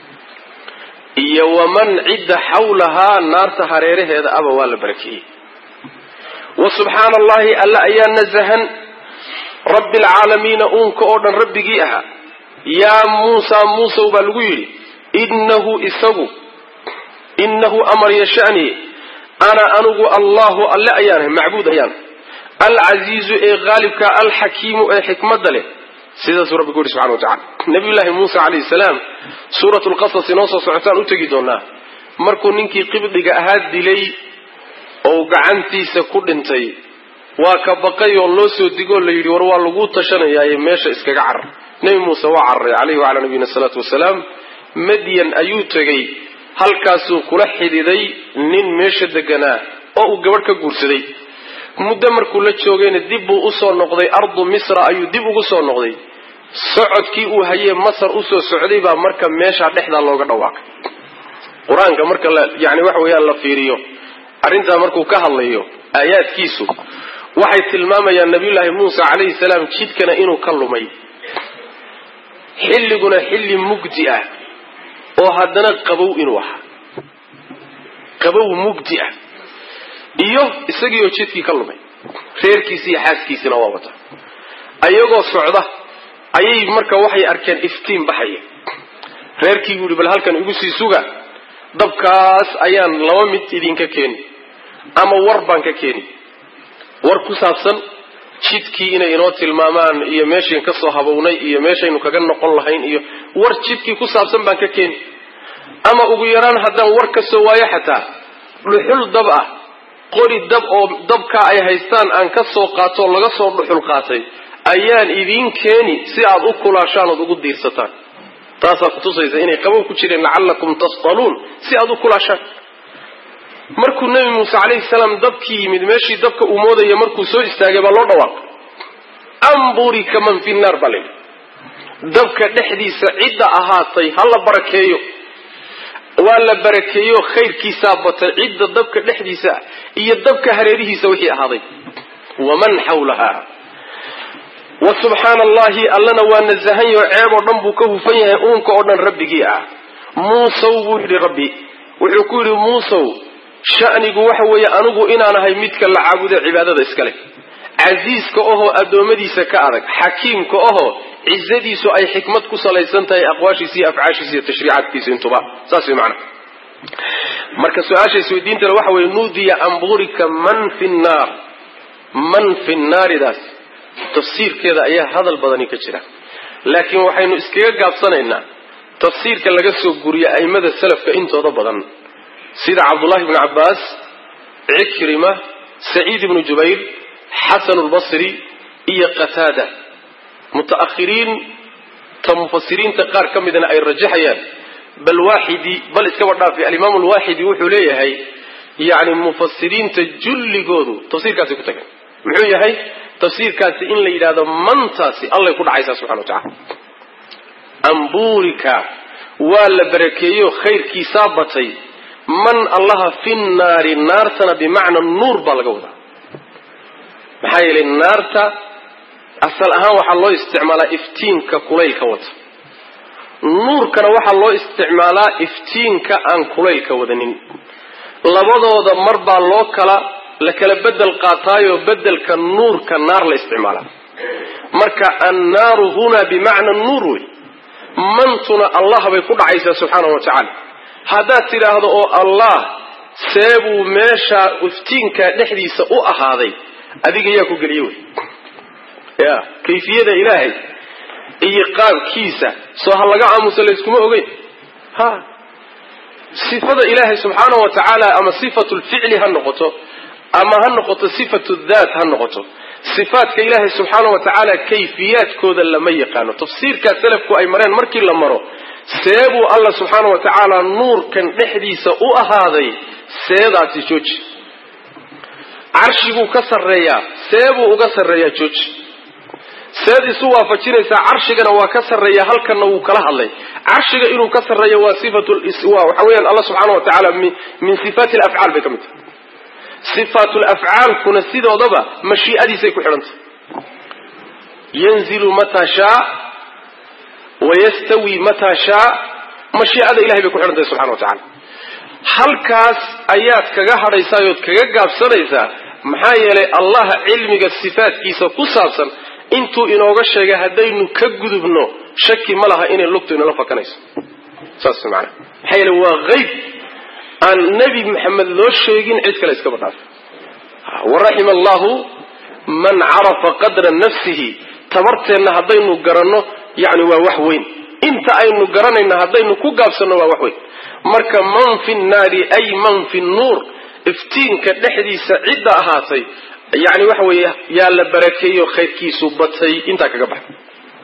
iyo waman cidda xawlahaa naarta hareeraheeda aba waa la barakeeyey wa subxaana allahi alla ayaa nasahan rabbi alcaalamiina uunka oo dhan rabbigii ahaa yaa muusa muusow baa lagu yidhi innahu isagu innahu amar yashani ana anugu allahu alle ayaanahay macbuud ayaan alcasiizu ee haalibka alxakiimu ee xikmadda leh sidaasuu rabbi ku yidhi subxana wa tacala nabiyullaahi muusa calayhi salaam suuratu lqasas inoo soo socotaan u tegi doonaa markuu ninkii qibdiga ahaa dilay oo gacantiisa ku dhintay waa ka baqay oo loo soo digoo la yidhi war waa laguu tashanayaaye meesha iskaga carar nebi muuse waa cararay caleyhi wacalaa nabiyina asalaatu wasalaam madyan ayuu tegey halkaasuu kula xididay nin meesha deganaa oo uu gabadh ka guursaday muddo markuu la joogayna dib buu usoo noqday ardu misra ayuu dib ugu soo noqday socodkii uu hayee masar usoo socday baa marka meeshaa dhexdaa looga dhawaaqay qur-aanka marka la yani waxa weeyaan la fiiriyo arrintaa markuu ka hadlayo aayaadkiisu waxay tilmaamayaan nabiyullaahi muuse calayhi salaam jidkana inuu ka lumay xilliguna xilli mugdi ah oo haddana qabow inuu ahaa qabow mugdi ah iyo isagiioo jidkii ka lumay reerkiisi iyo xaaskiisina waa wata ayagoo socda ayay marka waxay arkeen iftiin baxaya reerkii buu yihi bal halkan igu sii suga dabkaas ayaan laba mid idinka keeni ama war baan ka keeni war ku saabsan jidkii inay inoo tilmaamaan iyo meeshayn ka soo habownay iyo meeshaynu kaga noqon lahayn iyo war jidkii ku saabsan baan ka keeni ama ugu yaraan haddaan war ka soo waayo xataa dhuxul dab ah qori dab oo dabkaa ay haystaan aan ka soo qaatoo laga soo dhuxul qaatay ayaan idiin keeni si aad u kulaashaan ood ugu diirsataan taasaa kutusaysa inay qabow ku jireen lacallakum tasdaluun si aad u kulaashaan markuu nebi muuse calayhi salaam dabkii yimid meeshii dabka uu moodaya markuu soo istaagay baa loo dhawaaqay amburika man fi naar baa layidhi dabka dhexdiisa cidda ahaatay ha la barakeeyo waa la barakeeyo khayrkiisaa batay cidda dabka dhexdiisa ah iyo dabka hareerihiisa wixii ahaaday waman xawlaha wa subxaana allahi allana waa nasahanyaho ceeb oo dhan buu ka hufan yahay uunka oo dhan rabbigii ah muusow buu yidhi rabbi wuxuu ku yidhi muusow shanigu waxa weeye anigu inaan ahay midka la caabudo cibaadada iskale casiiska ohoo addoommadiisa ka adag xakiimka ohoo cizadiisu ay xikmad ku salaysan tahay aqwaashiisa iyo afcaashiisa iyo tashriicaadkiisa intuba saas way macana marka su-aasha isweydiintana waxa weeye nuudiya amburika man fi nnaar man fi nnaaridaas tafsiirkeeda ayaa hadal badani ka jira laakiin waxaynu iskaga gaabsanaynaa tafsiirka laga soo guriya a'immada salafka intooda badan sida cabdullahi bnu cabbaas cikrima saciid ibnu jubayr xasan lbasri iyo qataada muta'ahiriin ta mufasiriinta qaar ka midna ay rajaxayaan bal waaxidi bal iskaba dhaafi alimaam alwaaxidi wuxuu leeyahay yani mufasiriinta julligoodu tafsiirkaasi ku tageen muxuu yahay tafsiirkaasi in la yidhahdo mantaasi allay ku dhacaysaa subxana wa tacala amburika waa la barakeeyo khayrkiisaa batay man allaha fi nnaari naartana bimacna nuur baa laga wadaa maxaa yeelay naarta asal ahaan waxaa loo isticmaalaa iftiinka kulaylka wata nuurkana waxaa loo isticmaalaa iftiinka aan kulaylka wadanin labadooda mar baa loo kala la kala bedel qaataayoo bedelka nuurka naar la isticmaalaa marka annaaru hunaa bimacna nuur wey mantuna allah bay ku dhacaysaa subxaanahu wa tacaala haddaad tidhaahdo oo allah seebuu meesha iftiinka dhexdiisa u ahaaday adiga yaa ku geliye wey ya kayfiyada ilaahay iyo qaabkiisa soo ha laga aamusa layskuma ogeyn ha sifada ilaahay subxaana wa tacaala ama sifatu lficli ha noqoto ama ha noqoto sifatu daat ha noqoto sifaadka ilaahay subxaana wa tacaala kayfiyaadkooda lama yaqaano tafsiirkaa salafku ay mareen markii la maro seebuu alla subxaana wa tacaala nuurkan dhexdiisa u ahaaday seedaasi jooji carshiguu ka sarreeyaa seebuu uga sarreeyaa jooji seed isu waafajinaysaa carshigana waa ka sarreeya halkanna wuu kala hadlay carshiga inuu ka sarreeyo waa sifatu waxa weeyaan alla subxaana wa tacaala min sifaati alafcaal bay ka mid tahay sifaatul afcaalkuna sidoodaba mashii'adiisay ku xidhantay yanzilu mataa shaa wayastawi mataa shaa mashii'ada ilahay bay ku xidhantahay subxana wa tacala halkaas ayaad kaga hadhaysaa ood kaga gaabsanaysaa maxaa yeelay allah cilmiga sifaadkiisa ku saabsan intuu inooga sheegay haddaynu ka gudubno shaki ma laha inay lugtu inala fakanayso saas maana maxaa yeele waa hayb aan nebi maxamed loo sheegin cid kale iskaba dhaaf waraxima allahu man carafa qadra nafsihi tabarteenna haddaynu garanno yani waa wax weyn inta aynu garanayna haddaynu ku gaabsanno waa wax weyn marka man fi nnaari ay man fi nnuur iftiinka dhexdiisa cidda ahaatay yani waxa weeye yaa la barakeeyo khayrkiisu batay intaa kaga baxay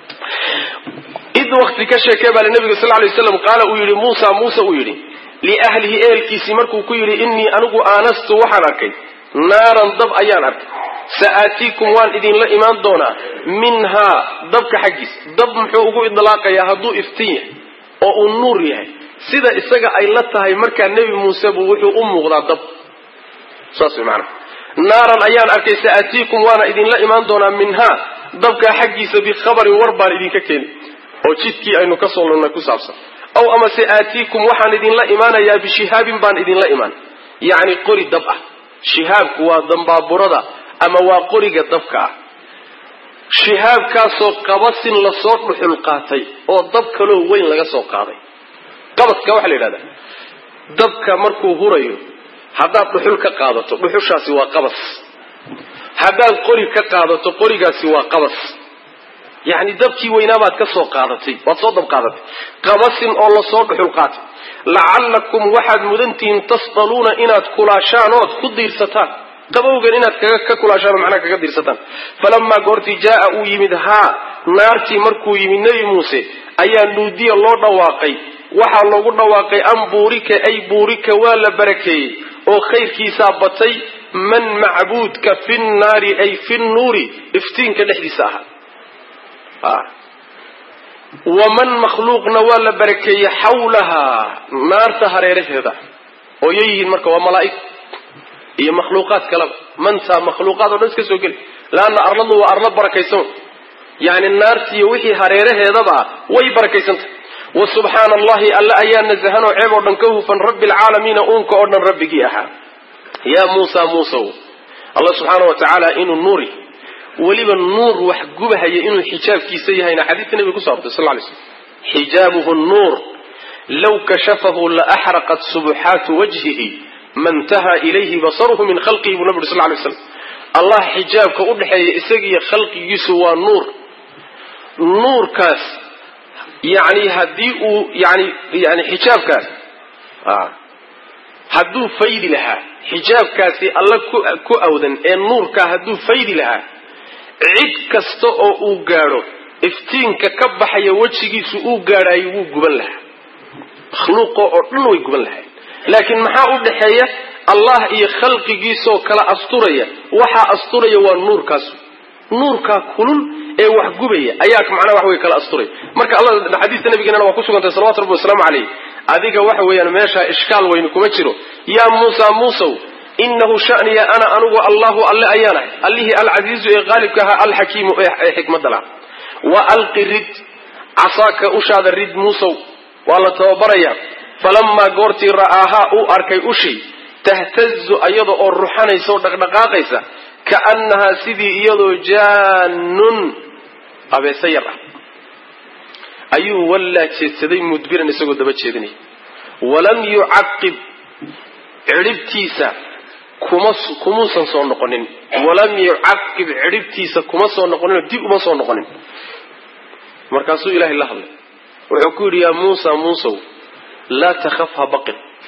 id wakti ka sheekee baa nabiga sal lay slam qaala uu yidhi muusa muuse uu yidhi liahlihi ehelkiisii markuu ku yidhi innii anigu aanastu waxaan arkay naaran dab ayaan arkay sa'aatiikum waan idinla imaan doonaa minhaa dabka xaggiisa dab muxuu ugu idlaaqayaa hadduu iftiin yahay oo uu nuur yahay sida isaga ay la tahay markaa nebi muuse buu wuxuu u muuqdaa dab saas way maanaa naaran ayaan arkay sa'aatiikum waana idinla imaan doonaa minhaa dabkaa xaggiisa bikhabarin war baan idinka keeni oo jidkii aynu ka soo lunnay ku saabsan aw amase aatiikum waxaan idinla imaanayaa bishihaabin baan idinla imaan yacni qori dab ah shihaabku waa dambaaburada ama waa qoriga dabka ah shihaabkaasoo qabasin lasoo dhuxul qaatay oo dab kaloo weyn laga soo qaaday qabaska waxaa la yidhahdaa dabka markuu hurayo haddaad dhuxul ka qaadato dhuxushaasi waa qabas haddaad qori ka qaadato qorigaasi waa qabas yacni dabkii weynaabaad ka soo qaadatay waad soo dab qaadatay qabasin oo lasoo dhuxul qaatay lacallakum waxaad mudantihiin tasdaluuna inaad kulaashaan ood ku diirsataan qabowgan inaad kaga ka kulaashaan oo macnaha kaga diirsataan falamaa goortii jaaa uu yimid haa naartii markuu yimid nebi muuse ayaa nuudiya loo dhawaaqay waxaa loogu dhawaaqay an buurika ay buurika waa la barakeeyey oo khayrkiisaa batay man macbuudka fi nnaari ay fi nnuuri iftiinka dhexdiisa ahaa waman makhluuqna waa la barakeeyey xawlahaa naarta hareeraheeda oo yay yihiin marka waa malaa'ig iyo makhluuqaad kaleba mantaa makhluuqaad o dhan iska soo geli laanna arladu waa arlo barakaysan yani naartiiyo wixii hareeraheedaba ah way barakaysantahy wa subxaana allahi alle ayaa nasahanoo ceeb oo dhan ka hufan rabbi alcaalamiina uunka oo dhan rabbigii ahaa yaa muusa muusow alla subxaana wa tacaala inuu nuuri weliba nuur wax gubahaya inuu xijaabkiisa yahayna xadiidka nebiga kuso artay sal lay slm xijaabuhu nuur law kashafahu la axraqat subuxaatu wajhihi mantaha ilayhi basaruhu min khalqihi buu nabi uri sal lay slam allah xijaabka u dhexeeya isagiiyo khalqigiisu waa nuur nuurkaas yani haddii uu yani yani xijaabkaas hadduu faydi lahaa xijaabkaasi alla ku awdan ee nuurkaa hadduu faydi lahaa cid kasta oo uu gaadho iftiinka ka baxaya wejigiisu uu gaadhaayo wuu guban lahaa makhluuqo oo dhan way guban lahayn laakiin maxaa u dhexeeya allah iyo khalqigiisoo kala asturaya waxaa asturaya waa nuurkaas nuurkaa kulul ee wax gubaya ayaa macnaha wax wey kala asturaya marka alla xadiista nabigeenana waa ku sugantay salawatu rabbi wasalaamu caleyh adiga waxa weeyaan meeshaa ishkaal weyni kuma jiro yaa muusa muusow inahu shaniya ana anugu allahu alle ayaanahay allihii alcasiizu ee qaalibka ahaa alxakiimu ee xikmadda laha wa alqi rid casaaka ushaada rid muusow waa la tababarayaa falamaa goortii ra'aahaa uu arkay ushii tahtazu iyada oo ruxanaysa oo dhaqdhaqaaqaysa kaannahaa sidii iyadoo jaanun abeese yar ah ayuu wallaa jeedsaday mudbiran isagoo daba jeedinaya walam yucaqib cidhibtiisa kuma kumuusan soo noqonin walam yucaqib cidhibtiisa kuma soo noqoninoo dib uma soo noqonin markaasuu ilaahay la hadlay wuxuu ku yidhi yaa muusa muusow laa takhaf ha baqin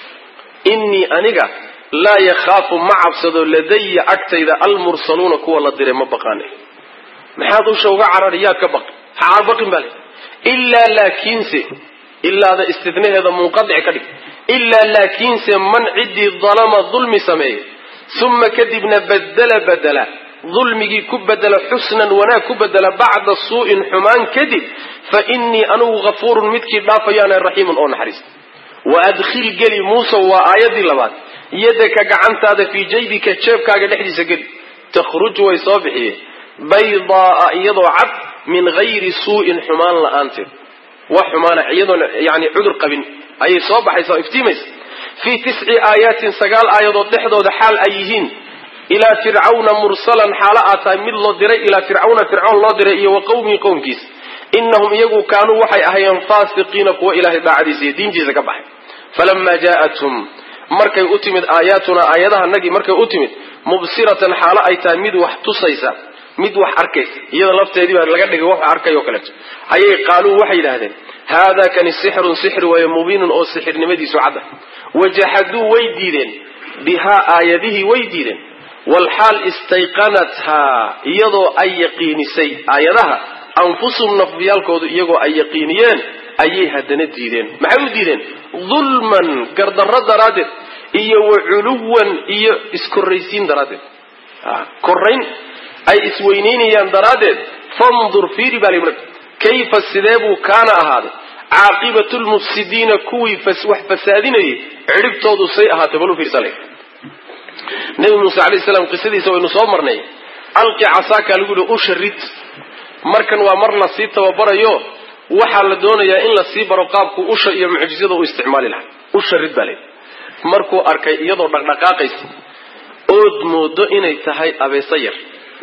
innii aniga laa yakhaafu ma cabsado ladaya agtayda almursaluuna kuwa la diray ma baqaane maxaad usha uga carari yaad ka baqi ha caarbaqin baa le ilaa laakiinse ilaada istidnaheeda munqadic ka dhig ilaa laakiinse man ciddii dalama dulmi sameeye uma kadibna badela badela dulmigii ku bedela xusnan wanaag ku bedela bacda suu'in xumaan kadib fa innii anugu hafuurun midkii dhaafayaana raxiimun oo naxariista wa adkhil geli muuse waa aayaddii labaad yadaka gacantaada fii jaybika jeebkaaga dhexdiisa geli takhruj way soo bixiye baydaaa iyadoo cad min hayri suu'in xumaan la'aanteed wax xumaana iyadoon yani cudur qabin ayay soo baxaysa oo iftiimaysa fii tisci aayaatin sagaal aayadood dhexdooda xaal ay yihiin ilaa fircawna mursalan xaalo aad tahay mid loo diray ilaa fircawna fircoon loo diray iyo wa qowmihi qowmkiisa inahum iyagu kaanuu waxay ahayeen faasiqiina kuwa ilaahay daacadiisa iyo diintiisa ka baxay falamaa jaa'athum markay u timid aayaatuna aayadahanagii markay u timid mubsiratan xaalo ay tahay mid wax tusaysa mid wax arkaysa iyada lafteedii baa laga dhigay wax arkay oo kaleeto ayay qaaluu waxay yidhaahdeen haada kani sixrun sixri waaye mubiinun oo sixirnimadiisu cadda wajaxaduu way diideen bihaa aayadihii way diideen walxaal istayqanathaa iyadoo ay yaqiinisay aayadaha anfusuhum nafyaalkoodu iyagoo ay yaqiiniyeen ayay haddana diideen maxay u diideen dulman gardarro daraaddeed iyo wa culuwan iyo iskorraysiin daraaddeed korayn ay isweynaynayaan daraaddeed fandur fiiri baa li kayfa sidee buu kaana ahaaday caaqibatu lmufsidiina kuwii wax fasaadinayay cidhibtoodu say ahaatay bal u fiirsale nabi muuse alayh salaam qisadiisa waynu soo marnay alqi casaaka lagu yihi usha rid markan waa mar lasii tababarayo waxaa la doonayaa in lasii baro qaabku usha iyo mucjizada uu isticmaali lahaa usha rid baa layidhi markuu arkay iyadoo dhaqdhaqaaqaysa ood moodo inay tahay abeeso yar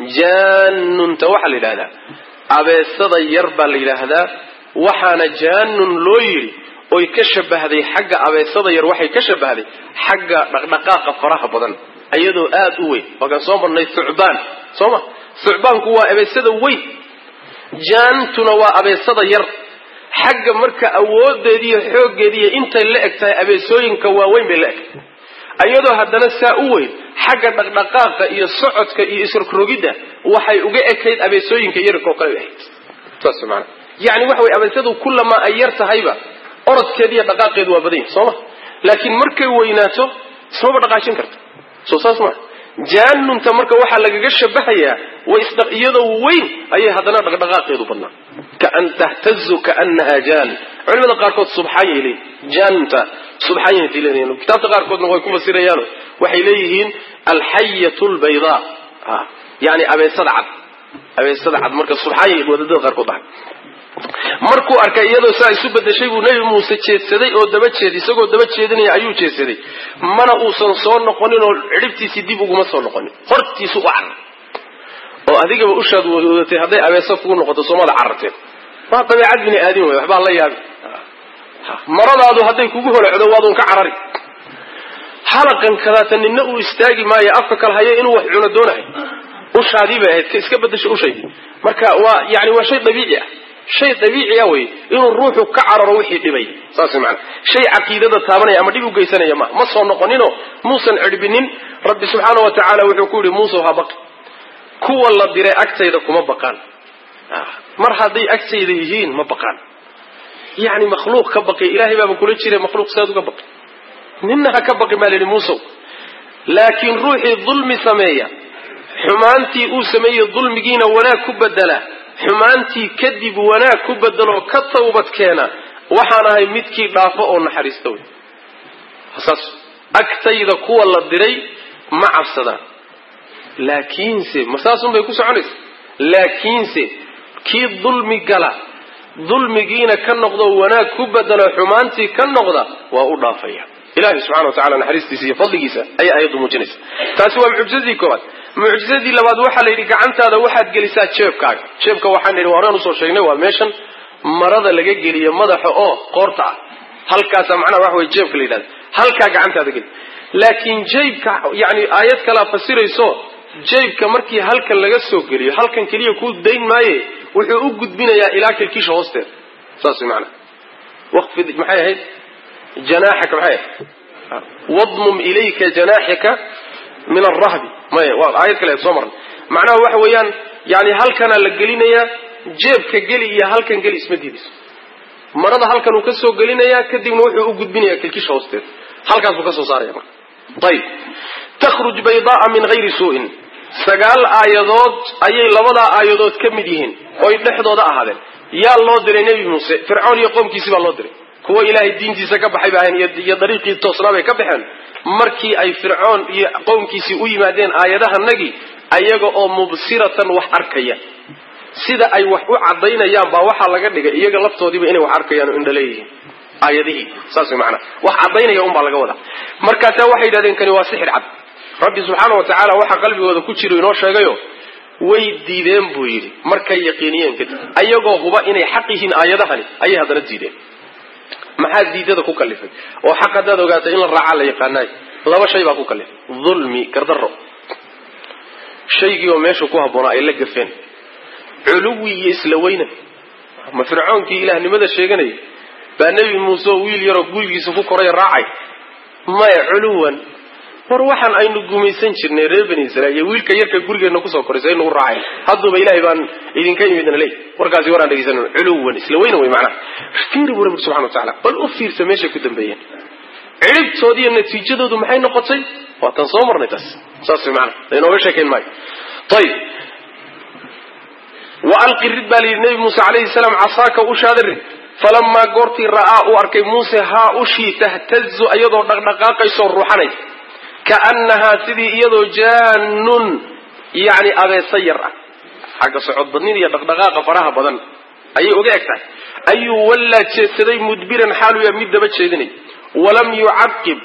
jaanunta waxaa la yidhahdaa abeesada yar baa la yidhaahdaa waxaana jaanun loo yidhi oy ka shabahday xagga abeesada yar waxay ka shabahday xagga dhaqdhaqaaqa faraha badan iyadoo aada u weyn waakaan soo marnay thucbaan soo ma thucbaanku waa abeesada weyn jaantuna waa abeesada yar xagga marka awoodeediiyo xooggeediiyo intay la eg tahay abeesooyinka waaweyn bay la eg iyadoo haddana saa u weyn xagga dhaqdhaqaaqa iyo socodka iyo isrogrogidda waxay uga ekayd abeesooyinka yarka oo kale bay ahayd saas maana yani waxa way abeesadu kullamaa ay yar tahayba orodkeeda iyo dhaqaaqeedu waa badan yahi soo ma laakiin markay weynaato ismaba dhaqaajin karto soo saas maa jaanunta marka waxaa lagaga shabahayaa iyadoo weyn ayay haddana dhaqdhaqaaqeedu badnaa kaan tahtazu kaanaha jaan culimada qaarkood subxaan yay leeyihin jaanunta subxaan yay leeyihin kitaabta qaarkoodna way ku fasirayaano waxay leeyihiin alxayatu lbaydaa yani abeesada cad abeesada cad marka subxaan yay wadadada qaarkood dhahay markuu arkay iyadoo saa isu bedeshay buu nebi muuse jeedsaday oo daba jeed isagoo daba jeedinaya ayuu jeedsaday mana uusan soo noqonin oo cidhibtiisii dib uguma soo noqonin hortiisu u carar oo adigaba ushaad wadatay hadday abeeso kugu noqoto soomada cararteen waa dabeecad bini aadin way waxbaa la yaabi maradaadu hadday kugu holocdo waadun ka carari halaqan kadaata nina uu istaagi maayo afka kala hayo inuu wax cuno doonahay ushaadii bay ahayd iska bedesho ushaydii marka waa yani waa shay dabiici ah shay dabiiciya wey inuu ruuxu ka cararo wixii dhibay saas maana shay caqiidada taabanaya ama dhib u geysanaya ma ma soo noqonino muusan cirbinin rabbi subxaana wa tacaala wuxuu ku yihi muuse ha baqi kuwa la diray agtayda kuma baqaan mar hadday agtayda yihiin ma baqaan yani makhluuq ka baqi ilahay baaba kula jira makhluuq saad uga baqi nina ha ka baqi baa la yidhi muusow laakiin ruuxii dulmi sameeya xumaantii uu sameeyey dulmigiina wanaag ku bedela xumaantii kadib wanaag ku bedeloo ka tawbad keena waxaan ahay midkii dhaafo oo naxariista wey saas agtayda kuwa la diray ma cabsadaan laakiinse ma saasun bay ku soconaysa laakiinse kii dulmi gala dulmigiina ka noqdo wanaag ku bedelo xumaantii ka noqda waa u dhaafaya ilahi subxana wa tacala naxariistiisa iyo fadligiisa ayay aayaddu muujinaysa taasi waa mucjizadii koowaad mucjizadii labaad waxaa la yidhi gacantaada waxaad gelisaa jeebkaaga jeebka waxaan idhi horaan usoo sheegnay waa meeshan marada laga geliyo madaxa oo qoorta ah halkaasa macnaha waxa wey jeebka la yidhahda halkaa gacantaada geli laakiin jeybka yani aayad kalaa fasirayso jeybka markii halkan laga soo geliyo halkan keliya kuu dayn maaye wuxuu u gudbinayaa ilaa kilkiisha hoosteeda saas way maanaa waqfid maxay ahayd janaaxaka maxay ahayd wadmum ilayka janaaxika min arahbi maya waa aayad kale soo marnay macnaha waxa weeyaan yani halkanaa la gelinayaa jeebka geli iyo halkan geli isma diidayso marada halkan uu ka soo gelinayaa kadibna wuxuu u gudbinayaa kilkisha hoosteeda halkaasuu ka soo saaraya marka ayib takhruj baydaaa min hayri suu'in sagaal aayadood ayay labadaa aayadood ka mid yihiin oy dhexdooda ahaadeen yaa loo diray nebi muuse fircoon iyo qoomkiisii baa loo diray kuwa ilaahay diintiisa ka baxay ba ahayn iyo dariiqii toosnaa bay ka baxeen markii ay fircoon iyo qowmkiisii u yimaadeen aayadahanagii ayaga oo mubsiratan wax arkaya sida ay wax u cadaynayaan baa waxaa laga dhigay iyaga laftoodiiba inay wax arkayaan oo indha leeyihiin aayadihii saas way macanaha wax cadaynaya unbaa laga wadaa markaasaa waxay yidhahdeen kani waa sixir cad rabbi subxaana wa tacaala waxaa qalbigooda ku jiro inoo sheegayo way diideen buu yidhi markay yaqiiniyeen kadib ayagoo huba inay xaq yihiin aayadahani ayay haddana diideen maxaa diidada ku kalifay oo xaq haddaad ogaatay in la raacaa la yaqaanaay laba shay baa ku kalifay dulmi gardaro shaygii oo meesha ku habboonaa ay la gafeen culuwi iyo isla weynan ma fircoonkii ilaahnimada sheeganaya baa nebi muuse oo wiil yaroo gurigiisa ku koraya raacay maya culuwan war waxaan aynu gumaysan jirnay reer bani israiil iyo wiilka yarka gurigeenna kusoo koraysa aynu u raacay hadduuba ilaahay baan idinka imidna leey warkaasi waraan dhegeysan culuwan isla weynan wey macnaha fiiri buu rabbi subxana wa tacala bal u fiirsa meeshay ku dambeeyeen ciribtoodi iyo natiijadoodu maxay noqotay waa tan soo marnay taas saas way macana lainooga sheekayn maayo ayib wa alqi rid baa layidhi nebi muuse calayhi salaam casaaka ushaada rid falamaa goortii ra'aa uu arkay muuse haa ushii tahtazu iyadoo dhaqdhaqaaqaysoo ruuxanaysa kaannahaa sidii iyadoo jaanun yani abeesa yar ah xagga socod badnida iyo dhaqdhaqaaqa faraha badan ayay uga eg tahay ayuu wallaa jeedsaday mudbiran xaaluya mid daba jeedinay walam yucaqib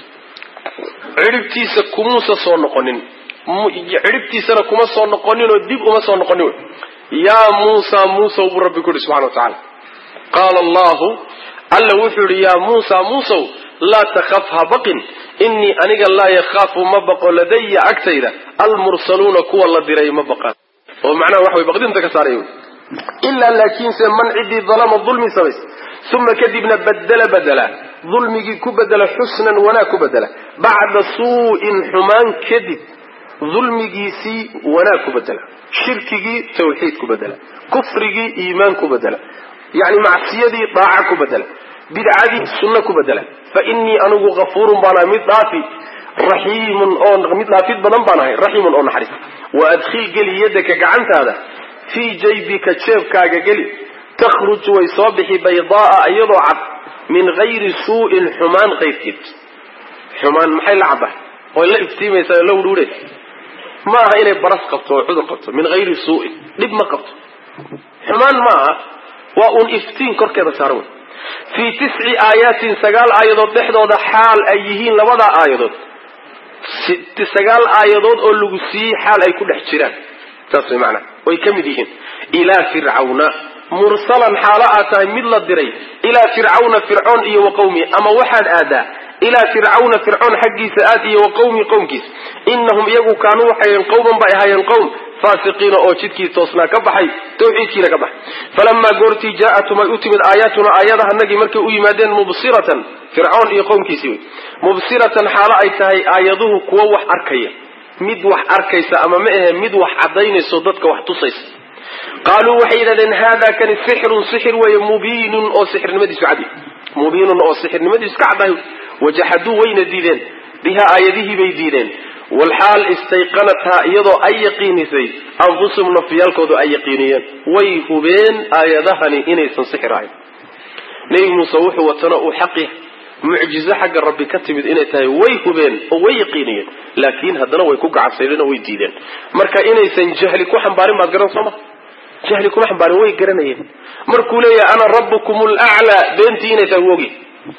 cidhibtiisa kumuusa soo noqonin cidhibtiisana kuma soo noqonin oo dib uma soo noqonin wy yaa muusa muusow buu rabbi ku yihi subxana wa tacaala qaala allahu alla wuxuu yihi yaa muusa muusow laa takhaf ha baqin innii aniga laa yakhaafu ma baqo ladaya agtayda almursaluuna kuwa la diray ma baqaan oo macnaha waxa way baqdinta ka saaray ilaa laakiinse man ciddii dalama dulmi samays uma kadibna badela badela dulmigii ku bedela xusnan wanaag ku bedela bacda suu'in xumaan kadib dulmigiisii wanaag ku bedela shirkigii tawxiid ku bedela kufrigii iimaan ku bedela yani macsiyadii daaca ku bedela bidcadii sunno ku bedela fa innii anigu hafuurun baanahay mid dhaafi raxiimun oo mid dhaafid badan baan ahay raxiimun oo naxariis wa adkhil geli yadaka gacantaada fii jaybika jeebkaaga geli takhruj way soo bixi baydaaa iyadoo cad min hayri suu'in xumaan kayrkeed xumaan maxay la caddahay oy la iftiimaysaa oo la wudhuudhaysa ma aha inay baras qabto oo cudur qabto min hayri suu'in dhib ma qabto xumaan ma aha waa uun iftiin korkeeda saaran wey fii tisci aayaatin sagaal aayadood dhexdooda xaal ay yihiin labadaa aayadood sagaal aayadood oo lagu siiyey xaal ay ku dhex jiraan saas way macnaa way ka mid yihiin ilaa fircawna mursalan xaalo aad tahay mid la diray ilaa fircawna fircoon iyo wa qawmi ama waxaad aadaa ilaa fircawna fircoon xaggiisa aad iyo wa qawmi qowmkiisa inahum iyagu kaanuu waxayen qowman bay ahaayeen qowm faasiqiina oo jidkii toosnaa ka baxay tawxiidkiina ka baxay falamaa goortii jaa'atum ay u timid aayaatuna aayadahanagii markay u yimaadeen mubsiratan fircoon iyo qowmkiisii wey mubsiratan xaalo ay tahay aayaduhu kuwo wax arkaya mid wax arkaysa ama ma ahe mid wax cadaynayso dadka wax tusaysa qaaluu waxay yidhahdeen haada kani sixirun sixir weeye mubiinun oo sixirnimadiisu cadi mubiinun oo sixirnimadiisu ka caddahay wajaxaduu wayna diideen bihaa aayadihii bay diideen walxaal istayqanathaa iyadoo ay yaqiinisay anfusum nafyaalkoodu ay yaqiiniyeen way hubeen aayadahani inaysan sixir ahayn nebi muuse wuxuu watana uu xaq yahay mucjizo xagga rabbi ka timid inay tahay way hubeen oo way yaqiiniyeen laakiin haddana way ku gacabsadeen oo way diideen marka inaysan jahli ku xambaarin baad garan soo ma jahli kuma xambaarin way garanayeen markuu leeyahay ana rabbukum laclaa beentii inay tahay wogi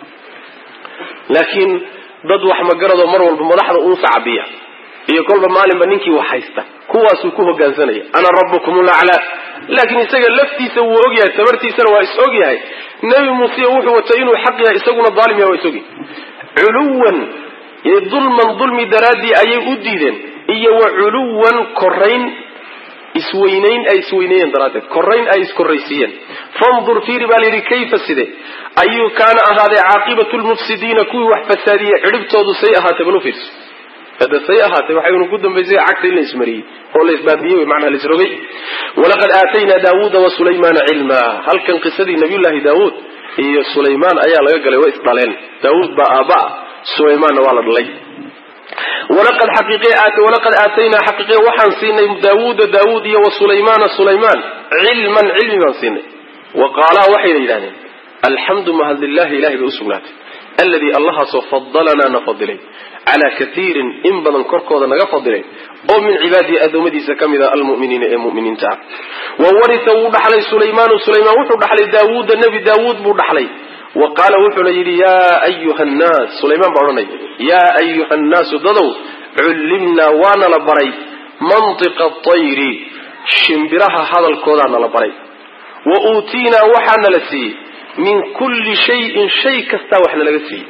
laakiin dad wax magaradoo mar walba madaxda uu sacabiya iyo kolba maalinba ninkii wax haysta kuwaasuu ku hogaansanaya ana rabbukum laclaa laakiin isaga laftiisa wuu ogyahay tabartiisana waa is ogyahay nebi muuse wuxuu watay inuu xaq yahay isaguna daalim yahay waa is ogyahay culuwan dulman dulmi daraaddii ayay u diideen iyo wa culuwan korayn isweynayn ay isweyneeyeen daraaddeed korayn ay iskorraysiiyeen fandur fiiri baa layidhi kayfa side ayuu kaana ahaaday caaqibatu lmufsidiina kuwii wax fasaadiyey cidhibtoodu say ahaatay bal u fiirso hada say ahaatay waxaynu ku dambaysay cagta in la ismariyey oo la isbaabiyey macnaha la isrogay walaqad aataynaa daawuuda wa sulaymaana cilmaa halkan qisadii nabiyullaahi daawuud iyo sulaymaan ayaa laga galay waa isdhaleen daawuud baa aabaa sulaymaanna waa la dhalay walaqad xaqiiqewalaqad aataynaa xaqiiqe waxaan siinay daawuuda daawuud iyo wa sulaymaana sulaymaan cilman cilmi baan siinay wa qaalaa waxayna yidhahdeen alxamdu mahadlilahi ilahay bay usugnaatay alladii allahaasoo fadalanaa na fadilay calaa katiirin in badan korkooda naga fadilay oo min cibaadihi addoommadiisa ka mid a almuminiina ee muminiinta ah wa warisa wuu dhaxlay sulaymaanu sulaymaan wuxuu dhaxlay daawuuda nebi daawuud buu dhaxlay wa qaala wuxuuna yidhi yaa ayuha nnaas sulaymaan baa odhanaya yaa ayuha nnaasu dadow cullimnaa waana la baray mantiqa atayri shimbiraha hadalkoodaa nala baray wa uutiinaa waxaana la siiyey min kulli shayin shay kastaa waxna laga siiyey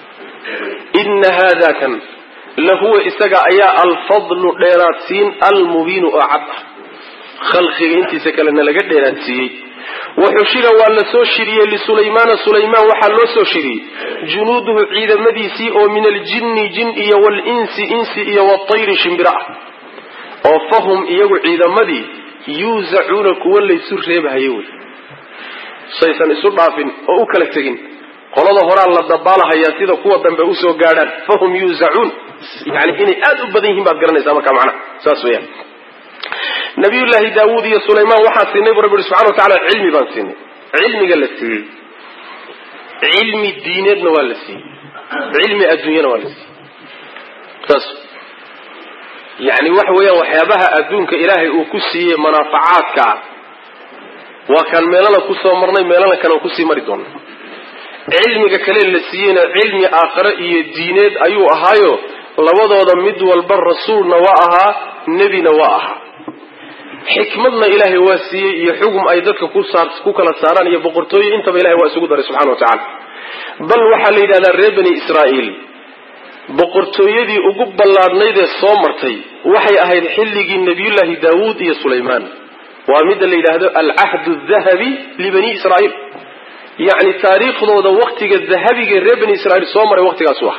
ina haada kan lahuwa isaga ayaa alfadlu dheeraadsiin almubiinu oo cad ah khalqiga intiisa kalena laga dheeraadsiiyey waxushira waa la soo shiriyey lisulaymaana sulaymaan waxaa loo soo shiriyey junuuduhu ciidamadiisii oo min aljinni jin iyo walinsi insi iyo watayri shimbiro ah oo fahum iyagu ciidamadii yuusacuuna kuwa laysu reebahaye wey saysan isu dhaafin oo u kala tegin qolada horaa la dabaalahayaa sida kuwa dambe usoo gaadhaan fahum yuusacuun yani inay aada u badan yihiin baad garanaysaa markaa macnaha saas weyaan nabiyullaahi daawuud iyo sulaymaan waxaan siinay bu rabbi subxana wa tacala cilmi baan siinay cilmiga la siiyey cilmi diineedna waa la siiyey cilmi adduunyana waa la siiyey saas yani waxa weeyaan waxyaabaha adduunka ilaahay uu ku siiyey manaafacaadka ah waa kaan meelana kusoo marnay meelana kale kusii mari doona cilmiga kale la siiyeyna cilmi aakhare iyo diineed ayuu ahaayo labadooda mid walba rasuulna waa ahaa nebina waa ahaa xikmadna ilaahay waa siiyey iyo xugum ay dadka ku kala saaraan iyo boqortooyo intaba ilahay waa isugu daray subxana wa tacala bal waxaa la yidhahdaa reer bani israa'iil boqortooyadii ugu ballaadhnayd ee soo martay waxay ahayd xilligii nebiyullaahi daawuud iyo sulaymaan waa midda la yidhaahdo alcahdu dahabi libani israa'iil yacni taariikhdooda waktiga dahabigae reer bani israiil soo maray waktigaasu ah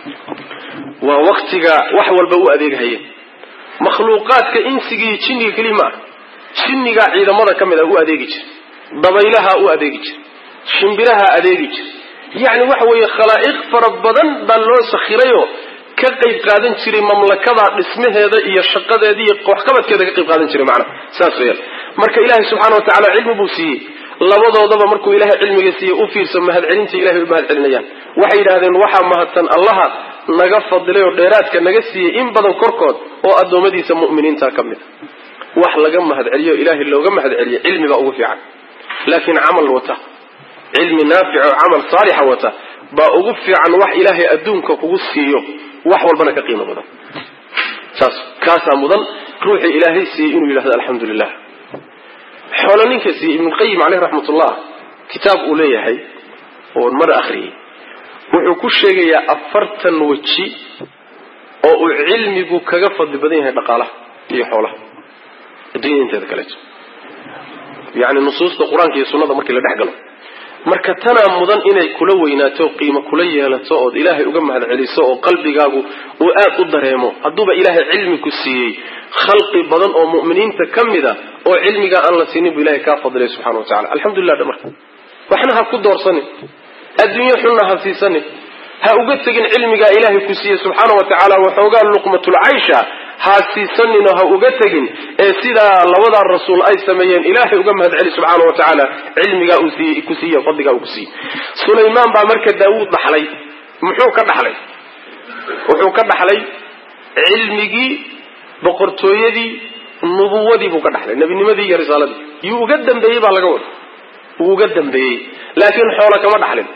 waa waktiga wax walba u adeeghayeen makhluuqaadka insiga iyo jinniga keliya ma ah jinnigaa ciidamada ka mid a u adeegi jira dabaylaha u adeegi jira shimbiraha adeegi jira yacni waxa weeye khalaa'iq fara badan baa loo sakhirayoo ka qayb qaadan jiray mamlakada dhismaheeda iyo shaqadeeda iyo waxqabadkeeda ka qayb qaadan jiray macnaha saas weyaan marka ilaahay subxaana wa tacala cilmi buu siiyey labadoodaba markuu ilaahay cilmiga siiyey u fiirsa mahadcelinta ilahay u mahad celinayaan waxay yidhahdeen waxaa mahadsan allaha naga fadilay oo dheeraadka naga siiyey in badan korkood oo addoommadiisa mu'miniinta ka mid a wax laga mahadceliyo ilaahay looga mahadceliyo cilmi baa ugu fiican laakiin camal wata cilmi naafic oo camal saalixa wata baa ugu fiican wax ilaahay adduunka kugu siiyo wax walbana ka qiimo badan saas kaasaa mudan ruuxii ilaahay siiyey inuu yidhahdo alxamdu lilah xoolo ninka siiyey ibnuqayim caleyh raxmatullah kitaab uu leeyahay oon mar akhriyey wuxuu ku sheegayaa afartan weji oo uu cilmigu kaga fadli badan yahay dhaqaalaha iyo xoolaha adduunyada inteeda kaleeto yani nusuusta qur-aanka iyo sunnada markii la dhex galo marka tanaa mudan inay kula weynaato qiimo kula yeelato ood ilaahay uga mahad celiso oo qalbigaagu uu aad u dareemo hadduuba ilaahay cilmi ku siiyey khalqi badan oo mu'miniinta ka mida oo cilmigaa aan la siinin buu ilahay kaa fadilay subxana wa tacala alxamdulilah dhamarka waxna ha ku doorsanin adduunyo xunna ha siisanin ha uga tegin cilmigaa ilaahay ku siiyey subxaana wa tacaala waxoogaa luqmatulcaysha ha siisaninoo ha uga tegin ee sidaa labadaa rasuul ay sameeyeen ilaahay uga mahad celi subxaana wa tacaala cilmigaa uu siiyey ku siiye fadligaa uu ku siiyey sulaymaan baa marka daawuud dhaxlay muxuu ka dhaxlay wuxuu ka dhaxlay cilmigii boqortooyadii nubuwadii buu ka dhaxlay nebinimadii iyo risaaladii yuu uga dambeeyey baa laga wada wuu uga dambeeyey laakiin xoolo kama dhaxlin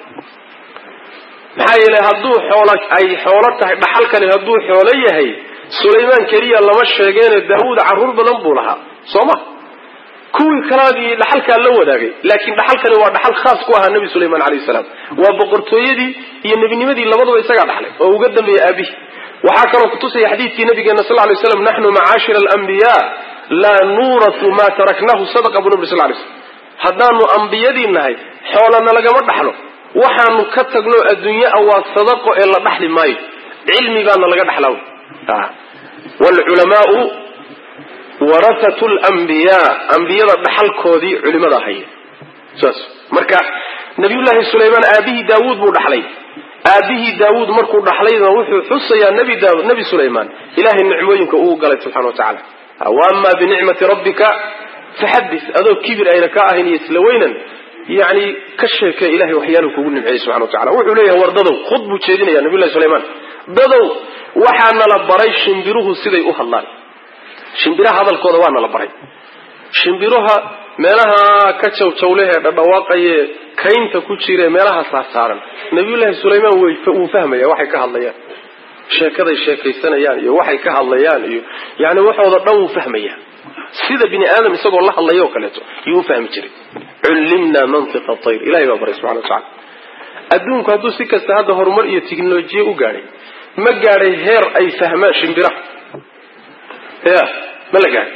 maxaa yeelay hadduu xoolo ay xoolo tahay dhaxalkani hadduu xoolo yahay sulaymaan keliya lama sheegeene daawuud carruur badan buu lahaa soo ma kuwii kalaadii dhaxalkaa la wadaagay laakiin dhaxalkani waa dhaxal khaas ku ahaa nebi sulaymaan calayhi salaam waa boqortooyadii iyo nebinimadii labaduba isagaa dhaxlay oo uga dambeeyey aabihi waxaa kaloo kutusaya xadiidkii nabigeena sal lay slam naxnu macaashira alambiya laa nuuratu maa taraknahu sadaqa buu nabri sal lay slam haddaanu ambiyadii nahay xoolana lagama dhaxlo waxaanu ka tagno adduunye a waa sadaqo ee la dhaxli maayo cilmi baana laga dhaxlaa waalculamaau warasatu lambiyaa ambiyada dhaxalkoodii culimada haya saas marka nabiyullaahi sulaymaan aabihii daawuud buu dhaxlay aabihii daawuud markuu dhaxlayna wuxuu xusayaa nebi daawud nebi sulaymaan ilahay nicmooyinka uu galay subxana wa tacala wa ama binicmati rabbika faxadis adoo kibir ayna ka ahayn iyo isla weynan yani ka sheekee ilahay waxyaalu kugu nimceeyey subxana wa tacala wuxuu leeyahay war dadow khud buu jeedinaya nabiyullahi sulaymaan dadow waxaa nala baray shimbiruhu siday u hadlaan shimbiraha hadalkooda waa nala baray shimbiruha meelaha ka jawjawlehee dhadhawaaqaye kaynta ku jire meelaha saarsaaran nabiyullaahi sulaymaan wuu fahmaya waxay ka hadlayaan sheekaday sheekaysanayaan iyo waxay ka hadlayaan iyo yani waxooda dhan wuu fahmaya sida bini aadam isagoo la hadlaya oo kaleeto yuu fahmi jiray cullimna mantiqa tayr ilahay baa baray subxana wa tacala adduunku hadduu si kasta hadda horumar iyo tiknolojiya u gaadhay ma gaadhay heer ay fahmaan shimbiraha ya ma la gaadhay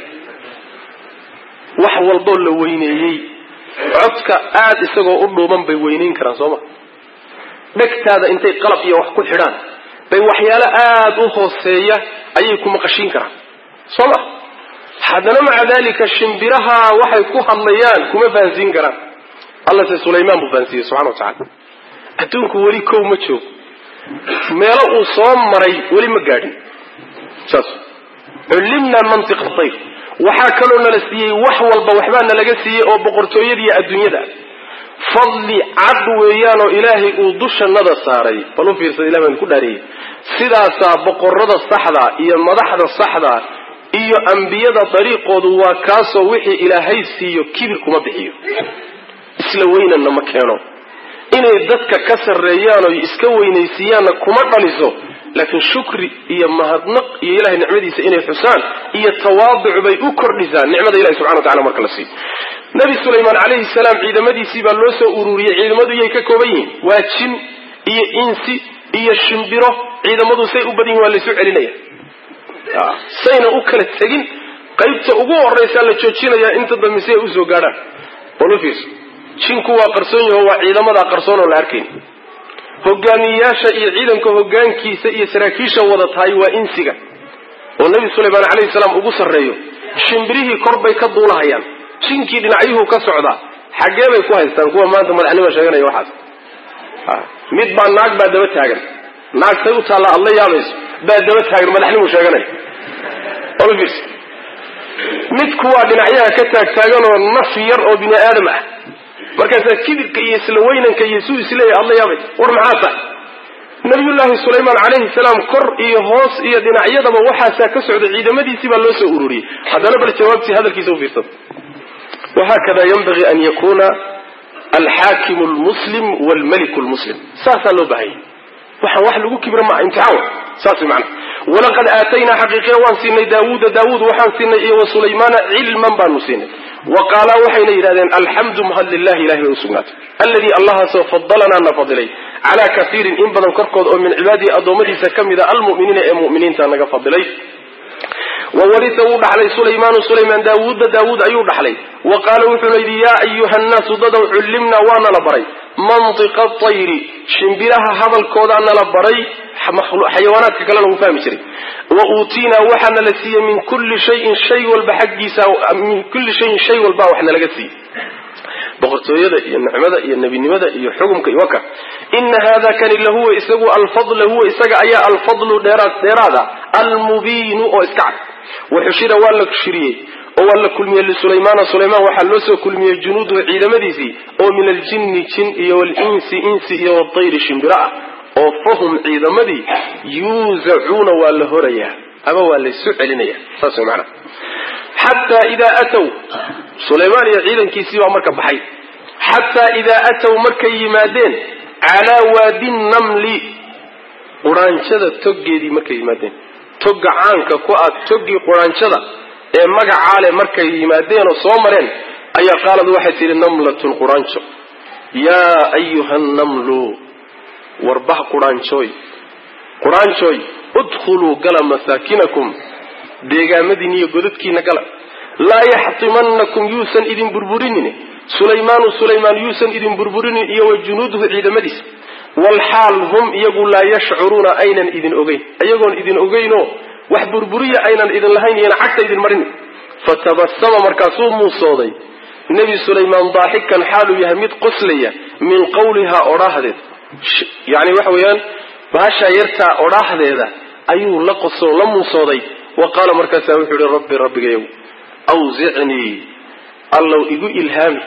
wax walboo la weyneeyey codka aada isagoo u dhuuban bay weyneyn karaan sooma dhegtaada intay qalab iyo wax ku xidhaan bay waxyaalo aada u hooseeya ayay ku maqashiin karaan soo ma haddana maca dalika shimbiraha waxay ku hadlayaan kuma fahansiin karaan alla se sulaymaan buu fahansiiyey subxana wa tacala adduunku weli kow ma joogo meelo uu soo maray weli ma gaadhin saas cullimna mantiqa tayr waxaa kaloo nala siiyey wax walba waxbaa nalaga siiyey oo boqortooyadiiyo adduunyada fadli cad weeyaanoo ilaahay uu dushanada saaray bal u fiirsada ilah baan ku dhaariyey sidaasaa boqorada saxda iyo madaxda saxda iyo ambiyada dariiqoodu waa kaasoo wixii ilaahay siiyo kibir kuma bixiyo isla weynanna ma keeno inay dadka ka sarreeyaan oo iska weynaysiiyaanna kuma dhaliso laakiin shukri iyo mahadnaq iyo ilahay nicmadiisa inay xusaan iyo tawaaduc bay u kordhisaa nicmada ilahi subxana wa tacala marka la siiyo nabi sulaymaan calayhi salaam ciidamadiisii baa loo soo ururiyey ciidamadu iyay ka kooban yihiin waa jin iyo insi iyo shimbiro ciidamadu say u badan yihin waa laysu celinaya sayna u kala tegin qaybta ugu horraysaa la joojinayaa inta dambe si ay usoo gaadhaan bolufiirso jinku waa qarsoon yaho waa ciidamadaa qarsoon oo la arkayn hogaamiyeyaasha iyo ciidanka hogaankiisa iyo saraakiisha wada tahay waa insiga oo nebi sulaymaan calayhi salaam ugu sarreeyo shimbirihii kor bay ka duulahayaan jinkii dhinacyuhu ka socdaa xaggee bay ku haystaan kuwa maanta madaxnimo sheeganaya waxaas mid baa naag baa daba taagan naagtay u taalla aad la yaabayso baa daba taagan madaxnimu sheeganaya olfirs mid kuwaa dhinacyaha ka taagtaaganoo naf yar oo bini aadam ah markaasaa kibirka iyo isla weynanka iyo suu isleeyahy aad la yaabay war maxaa tahay nabiyullaahi sulaymaan calayhi salaam kor iyo hoos iyo dhinacyadaba waxaasaa ka socda ciidamadiisii baa loo soo ururiyey haddana bal jawaabtii hadalkiisa u fiirsada wahakada yanbagii an yakuna alxaakimu lmuslim wlmaliku lmuslim saasaa loo baahanya waxaan wax lagu kibra maa imtixaan wa saas way macana walaqad aataynaa xaqiiqiya waan siinay daawuuda daawuud waxaan siinay iyo wa sulaymaana cilman baanu siinay wa qaalaa waxayna yidhahdeen alxamdu mahad lilahi ilahi bay usugnaatay alladii allahaasoo fadalanaa na fadilay calaa kaiirin in badan korkood oo min cibaadihi addoommadiisa ka mida almu'miniina ee mu'miniinta naga fadilay wa warisa wuu dhaxlay sulaymaanu sulaymaan daawuuda daawuud ayuu dhaxlay wa qaala wuxuuna yidhi yaa ayuha nnaasu dadow cullimnaa waa nala baray mantiqa tayri shimbiraha hadalkoodaa nala baray xayawaanaadka kale lagu fahmi jiray wa uutiinaa waxaa nala siiyey min kulli shayin shay walba xaggiisa min kulli shayin shay walba wax nalaga siiyey boqortooyada iyo nicmada iyo nebinimada iyo xukumka iyo waka ina hada kani lahuwa isagu alfadl huwa isaga ayaa alfadlu dheeraad dheeraada almubiinu oo iska cad waxushira waa la shiriyey oo waa la kulmiyey lisulaymaana sulaymaan waxaa loo soo kulmiyey junuuduhu ciidamadiisii oo min aljinni jin iyo walinsi insi iyo watayri shimbiro ah oo fahum ciidamadii yuuzacuuna waa la horayaa ama waa laysu celinaya saas way maanaa xataa idaa atow sulaymaan iyo ciidankiisii baa marka baxay xataa idaa atow markay yimaadeen calaa waadi namli quraanjada toggeedii markay yimaadeen togga caanka ku ah toggii quraanjada ee magacaa leh markay yimaadeen oo soo mareen ayaa qaalad waxay tidhi namlatun quraanjo yaa ayuha nnamlu warbah quraanjooy quraanjooy udkhuluu gala masaakinakum deegaamadiin iyo godadkiina gala laa yaxtimanakum yuusan idin burburinin sulaymaanu sulaymaan yuusan idin burburinin iyo wa junuuduhu ciidamadiisa walxaal hum iyagu laa yashcuruuna aynan idin ogeyn iyagoon idin ogeynoo wax burburiya aynan idin lahayn iyona cagta idin marin fatabasama markaasuu muusooday nebi sulaymaan daaxikan xaaluu yahay mid qoslaya min qawlihaa odhaahdeed yani waxa weeyaan baashaa yartaa odhaahdeeda ayuu la qoso la muusooday wa qaala markaasaa wuxuu yihi rabbi rabbigayow awsicnii allow igu ilhaami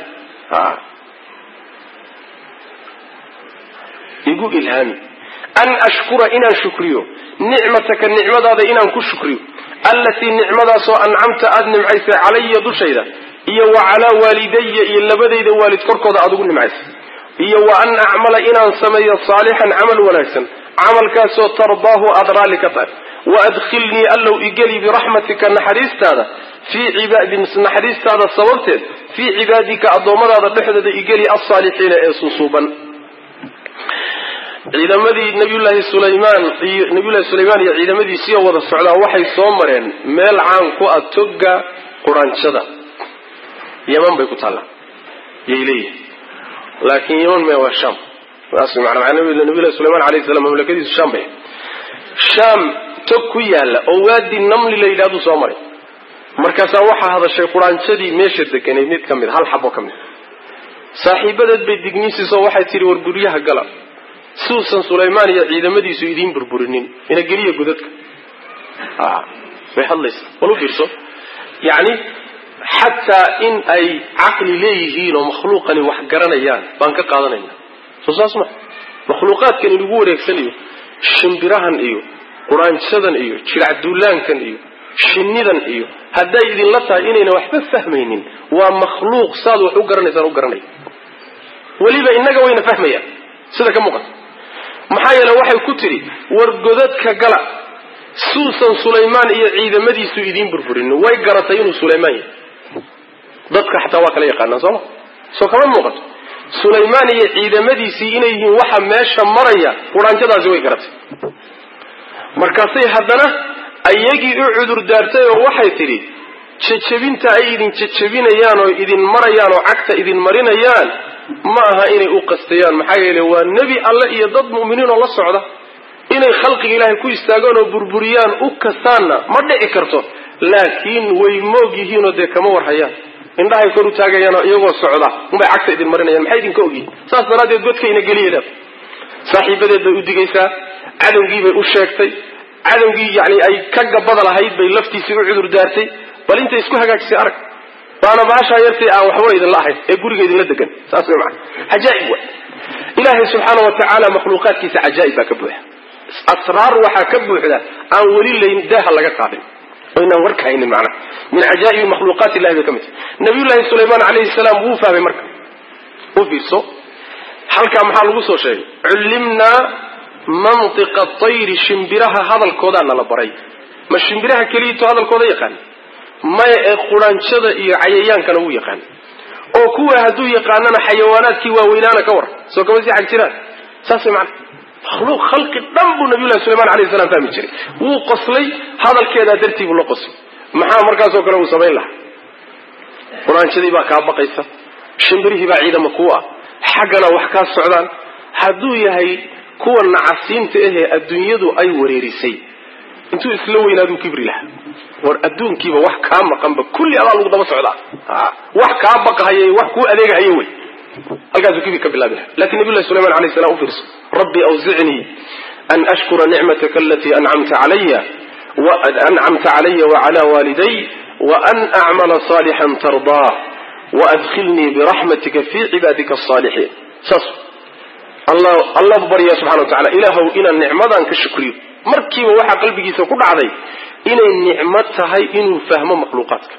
igu ilhaami an ashkura inaan shukriyo nicmataka nicmadaada inaan ku shukriyo allatii nicmadaasoo ancamta aada nimcaysay calaya dushayda iyo wa calaa waalidaya iyo labadayda waalid korkooda aada ugu nimcaysay iyo wa an acmala inaan sameeyo saalixan camal wanaagsan camalkaasoo tardaahu aada raalli ka tahay wa adkhilnii allow igeli biraxmatika naxariistaada fii cibaadin naxariistaada sababteed fii cibaadika addoommadaada dhexdooda igeli alsaalixiina ee susuuban ciidamadii nabiyullaahi sulaymaan iyo nabiyullahi sulaymaan iyo ciidamadiisiioo wada socdaa waxay soo mareen meel caan ku ah togga quranjada yaman bay ku taallaa yay leeyihin laakiin yaman me waa sham saas maana nabiyullahi sulaymaan alayhi salam mamlakadiisu sham bay sham tog ku yaalla oo waadi namli la yidhahdu soo maray markaasaa waxaa hadashay quraanjadii meesha deganay mid ka mid hal xabo ka mid saaxiibadeed bay digniisiisoo waxay tidhi war guryaha gala siuusan sulaymaan iyo ciidamadiisu idiin burburinin ina geliya godadka bay hadlaysa bal u fiirso yacni xataa in ay caqli leeyihiin oo makhluuqani wax garanayaan baan ka qaadanayna soo saas ma makhluuqaadkan inagu wareegsanayo shimbirahan iyo quraanjadan iyo jiracduulaankan iyo shinnidan iyo hadday idinla tahay inayna waxba fahmaynin waa makhluuq saad wax u garanaysaan u garanaya weliba innaga wayna fahmayaan sida ka muuqata maxaa yeele waxay ku tidhi war godadka gala suusan sulaymaan iyo ciidamadiisu idiin burburin way garatay inuu sulaymaan yahay dadka xataa waa kala yaqaanaa sooma soo kama muuqato sulaymaan iyo ciidamadiisii inay yihiin waxa meesha maraya quraanjadaasi way garatay markaasay haddana ayagii u cudur daartay oo waxay tidhi jejebinta ay idin jejebinayaan oo idin marayaan oo cagta idin marinayaan ma aha inay u qastayaan maxaa yeele waa nebi alle iyo dad mu'miniin oo la socda inay khalqiga ilaahay ku istaagaan oo burburiyaan u kastaanna ma dhici karto laakiin way moog yihiinoo dee kama warhayaan indhahay kor u taagayaanoo iyagoo socda unbay cagta idin marinayaan maxay idinka ogyihin saas daraaddeed godkayna geliyeeda saaxiibadeed bay u digaysaa cadowgii bay u sheegtay cadowgii yani ay ka gabada lahayd bay laftiisii u cudur daartay bal intay isku hagaajisay arag waana baashaa yartay aan waxba idinla ahayn ee guriga idinla degan saas way maana cajaaib wa ilaahay subxaana wa tacaala makhluuqaadkiisa cajaa'ib baa ka buuxa asraar waxaa ka buuxda aan weli layn daaha laga qaadin oo inaan warka haynin macnaha min cajaa'ibi makhluuqaat illahi bay ka mid tahay nabiyullaahi sulaymaan calayhi salaam wuu fahmay marka u fiirso halkaa maxaa lagu soo sheegay cullimnaa mantiqa tayri shimbiraha hadalkoodaa nala baray ma shimbiraha keliyito hadalkooda yaqaan maya ee quraanjada iyo cayayaankana wuu yaqaan oo kuwa hadduu yaqaanana xayawaanaadkii waaweynaana ka war soo kama sii xag jiraan saas way macana makhluuq khalqi dhan buu nabiyullahi sulaymaan alayhi salaam fahmi jiray wuu qoslay hadalkeedaa dartii buu la qoslay maxaa markaasoo kale uu samayn lahaa quraanjadii baa kaa baqaysa shimbirihii baa ciidama kuwa ah xaggana wax kaa socdaan hadduu yahay kuwa nacasiinta ahee adduunyadu ay wareerisay intuu isla weynaaduu kibri lahaa war adduunkiiba wax kaa maqanba kulli adaa lagu daba socdaa wax kaa baqahaye wax kuu adeegahaye wey halkaasuu kibri ka bilaabi laha lakin nabiy llahi sulayman alayh salam u fiirso rabbi awzicnii an ashkura nicmataka alatii ancamta calaya ancamta calaya wacala waaliday waan acmala saalixan tardaa waadkhilnii biraxmatika fii cibaadika asaalixiin saas allah buu baryaa subxana wa tacala ilaahow inaan nicmadan ka shukriyo markiiba waxaa qalbigiisa ku dhacday inay nicmo tahay inuu fahmo makhluuqaadka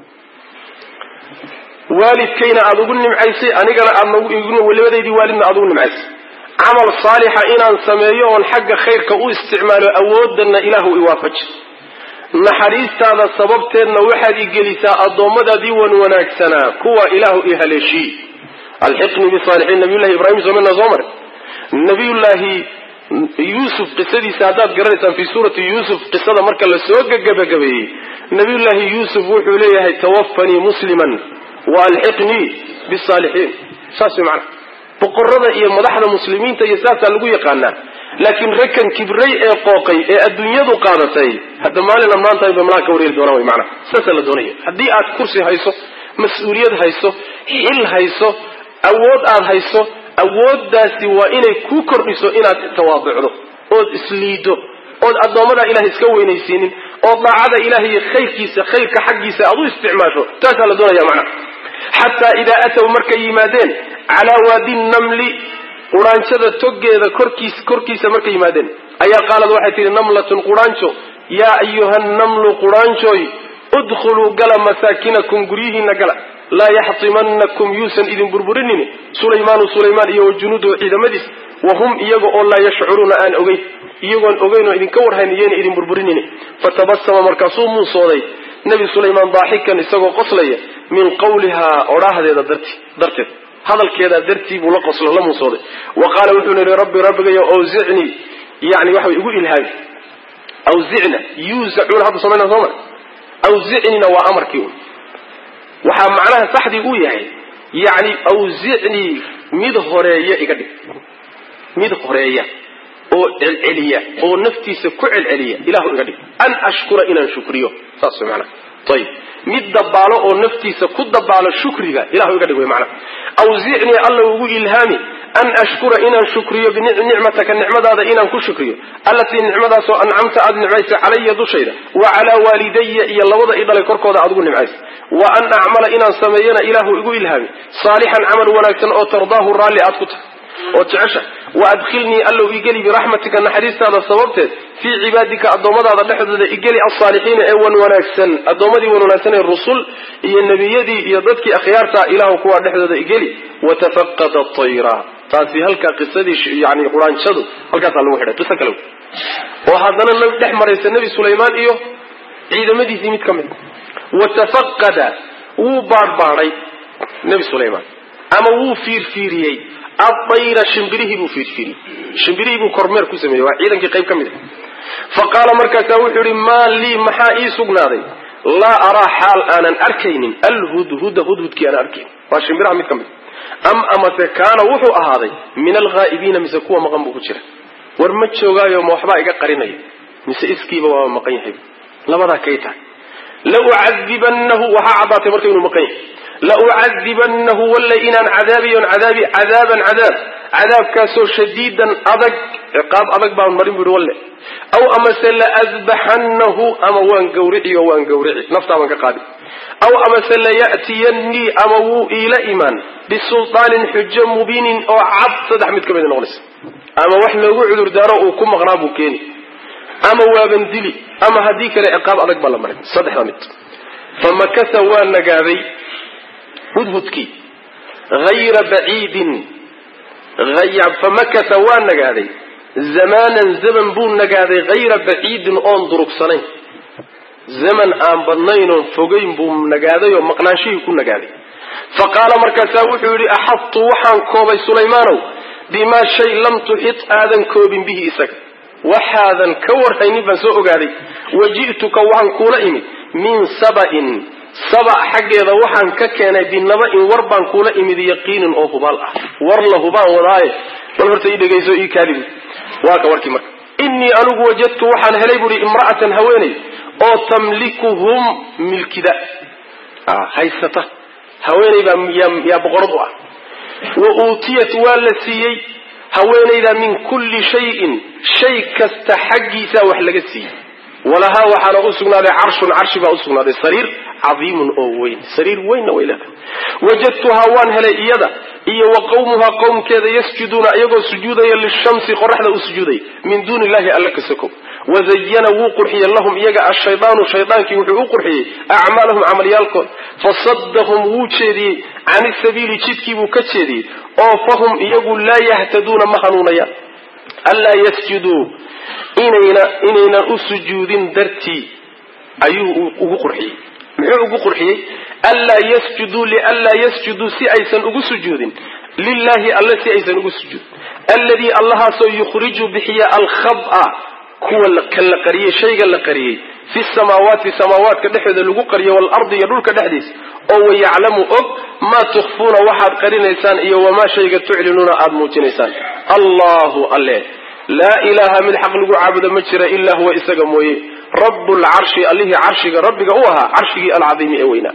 waalidkayna aada ugu nimcaysay anigana aad labadaydii waalidna aad ugu nimcaysay camal saalixa inaan sameeyo oon xagga khayrka u isticmaalo awoodana ilaahu iwaafaji naxariistaada sababteedna waxaad i gelisaa addoommadaadii wan wanaagsanaa kuwa ilaahu i haleeshii alxiqnii bisaalixiin nabiyullahi ibraahim soomana soo maray nabiyullaahi yuusuf qisadiisa haddaad garanaysaan fii suurati yuusuf qisada marka la soo gabagabeeyey nabiyullaahi yuusuf wuxuu leeyahay tawafanii musliman wa alxiqnii bisaalixiin saas way macnaha boqorada iyo madaxda muslimiinta iyo saasaa lagu yaqaanaa laakiin rekan kibray ee qooqay ee adduunyadu qaadatay hadda maalin ammaantahay ba malaha ka wareeri doonaan way macnaha saasaa la doonaya haddii aad kursi hayso mas-uuliyad hayso xil hayso awood aad hayso awooddaasi waa inay kuu kordhiso inaad tawaaducdo ood isliido ood addoommada ilahay iska weynaysiinin oo daacada ilahay iyo khayrkiisa khayrka xaggiisa aad u isticmaasho taasaa la doonaya macnaha xataa idaa ataw markay yimaadeen calaa waadi namli quraanjada toggeeda korkiis korkiisa markay yimaadeen ayaa qaalad waxay tihi namlatun quraanjo yaa ayuha namlu quraanjooy udkhuluu gala masaakinakum guryihiina gala laa yaxtimanakum yuusan idin burburinini sulaymaanu sulaymaan iyo wajunuuduhu ciidamadiis wahum iyaga oo laa yashcuruuna aan ogeyn iyagoon ogeyn oo idinka warhayn iyayna idin burburinini fatabasama markaasuu muusooday nebi sulaymaan daaxikan isagoo qoslaya min qawlihaa odhaahdeeda darti darteed hadalkeedaa dartii buu la qoslo la muusooday wa qaala wuxuu yihi rabbi rabbigayo awzicnii yani waxa igu ilhaami awzicna yuuzacuuna hadda samayna soo mar awzicnina waa amarkii waxaa macnaha saxdii uu yahay yani awzicnii mid horeeya iga dhig mid horeeya oo celceliya oo naftiisa ku celceliya ilahu iga dhig an ashkura inaan shukriyo saas way macnaha ayib mid dabaalo oo naftiisa ku dabaalo shukriga ilahu iga dhig way macnaha awzicnii alla ugu ilhaami an ashkura inaan shukriyo binicmataka nicmadaada inaan ku shukriyo allatii nicmadaasoo ancamta aada nimcaysay calaya dushayda wa calaa waalidaya iyo labada i dhalay korkooda aad ugu nimcaysay wa an acmala inaan sameeyana ilaahu igu ilhaami saalixan camal wanaagsan oo tardaahu raalli aad ku tahay oo jecesha wa adkhilnii allow igeli biraxmatika naxariistaada sababteed fii cibaadika addoommadaada dhexdooda igeli alsaalixiina ee wan wanaagsan addoommadii wan wanaagsan ee rusul iyo nebiyadii iyo dadkii akhyaarta ilahu kuwaa dhexdooda igeli watafaqada tayra taasi halkaa qisadii yani quraanjadu halkaasaa lagu xidhay qiso kale oo haddana dhex maraysa nebi sulaymaan iyo ciidamadiisii mid ka mid watafaqada wuu baadhbaadhay nebi sulaymaan ama wuu fiirfiiriyey adayra shimbirihii buu fiirfiiriyey shimbirihii buu kormeer ku sameeyey waa ciidankii qayb ka mid a fa qaala markaasaa wuxuu yihi maa lii maxaa ii sugnaaday laa araa xaal aanan arkaynin alhudhuda hudhudkii aanan arkaynin waa shimbiraha mid ka mid am amase kaana wuxuu ahaaday min alghaa'ibiina mise kuwa maqan buu ku jira war ma joogaayo ma waxbaa iga qarinaya mise iskiiba waaba maqan yahay labadaa kay tahay laucadibanahu waxaa caddaatay marka inuu maqan yahay laucadibanahu walla inaan cadaabiyon cadaabi cadaaban cadaab cadaabkaasoo shadiidan adag ciqaab adag baan marin bu ihi walle aw amase laadbaxanahu ama waan gawrici oo waan gawrici naftaa baan ka qaadi aw amase laya'tiyannii ama wuu iila imaan bisulطaanin xujo mubiinin oo cad saddex mid ka mid noqonaysa ama wax loogu cudurdaaro uu ku maqnaa buu keeni ama waaban dili ama haddii kale ciqaab adag baa la marin saddexda mid famakasa waa nagaaday hudhudkii hayra baciidin famakasa waa nagaaday zamaanan zaman buu nagaaday hayra baciidin oon durugsanayn zaman aan badnayn oon fogayn buu nagaaday oo maqnaanshihii ku nagaaday fa qaala markaasaa wuxuu yidhi axadtu waxaan koobay sulaymaanow bimaa shay lam tuxit aadan koobin bihi isaga waxaadan ka warhaynin baan soo ogaaday wa ji'tuka waxaan kuula imid min saba'in saba xaggeeda waxaan ka keenay binaba-in war baan kuula imid yaqiinin oo hubaal ah war la hubaan wadaaye bal horta ii dhegayso ii kaadibu waa ka warkii marka innii anigu wajadtu waxaan helay buuhi imra'atan haweeney oo tamlikuhum milkida haysata haweeney baa yaa boqorad u ah wa uutiyat waa la siiyey haweenayda min kulli shayin shay kasta xaggiisa wax laga siiyey walahaa waxaana u sugnaaday carshun carshi baa usugnaaday sariir cadiimun oo weyn sariir weynna way leedahay wajadtuhaa waan helay iyada iyo wa qawmuhaa qowmkeeda yasjuduuna iyagoo sujuudaya lishamsi qoraxda u sujuudaya min duuni illahi alla ka sokow wazayana wuu qurxiyey lahum iyaga ashaydaanu shaydaankii wuxuu u qurxiyey acmaalahum camalyaalkood fasadahum wuu jeediyey can isabiili jidkii buu ka jeediyey oo fahum iyagu laa yahtaduuna ma hanuunayaan anlaa yasjuduu inayna inaynan u sujuudin dartii ayuu ugu qurxiyey muxuu ugu qurxiyey anlaa yasjuduu lianlaa yasjuduu si aysan ugu sujuudin lilahi alle si aysan ugu sujuudin alladii allahaasoo yukhriju bixiya alkhaba kuwa ka la qariyey shayga la qariyey fi samaawaati samaawaadka dhexdooda lagu qariyo waalardi iyo dhulka dhexdiisa oo wayaclamu og maa tukhfuuna waxaad qarinaysaan iyo wamaa shayga tuclinuuna aada muujinaysaan allahu alle laa ilaaha mid xaq lagu caabudo ma jira ilaa huwa isaga mooye rabu lcarshi allihii carshiga rabbiga u ahaa carshigii alcadiimi ee weynaa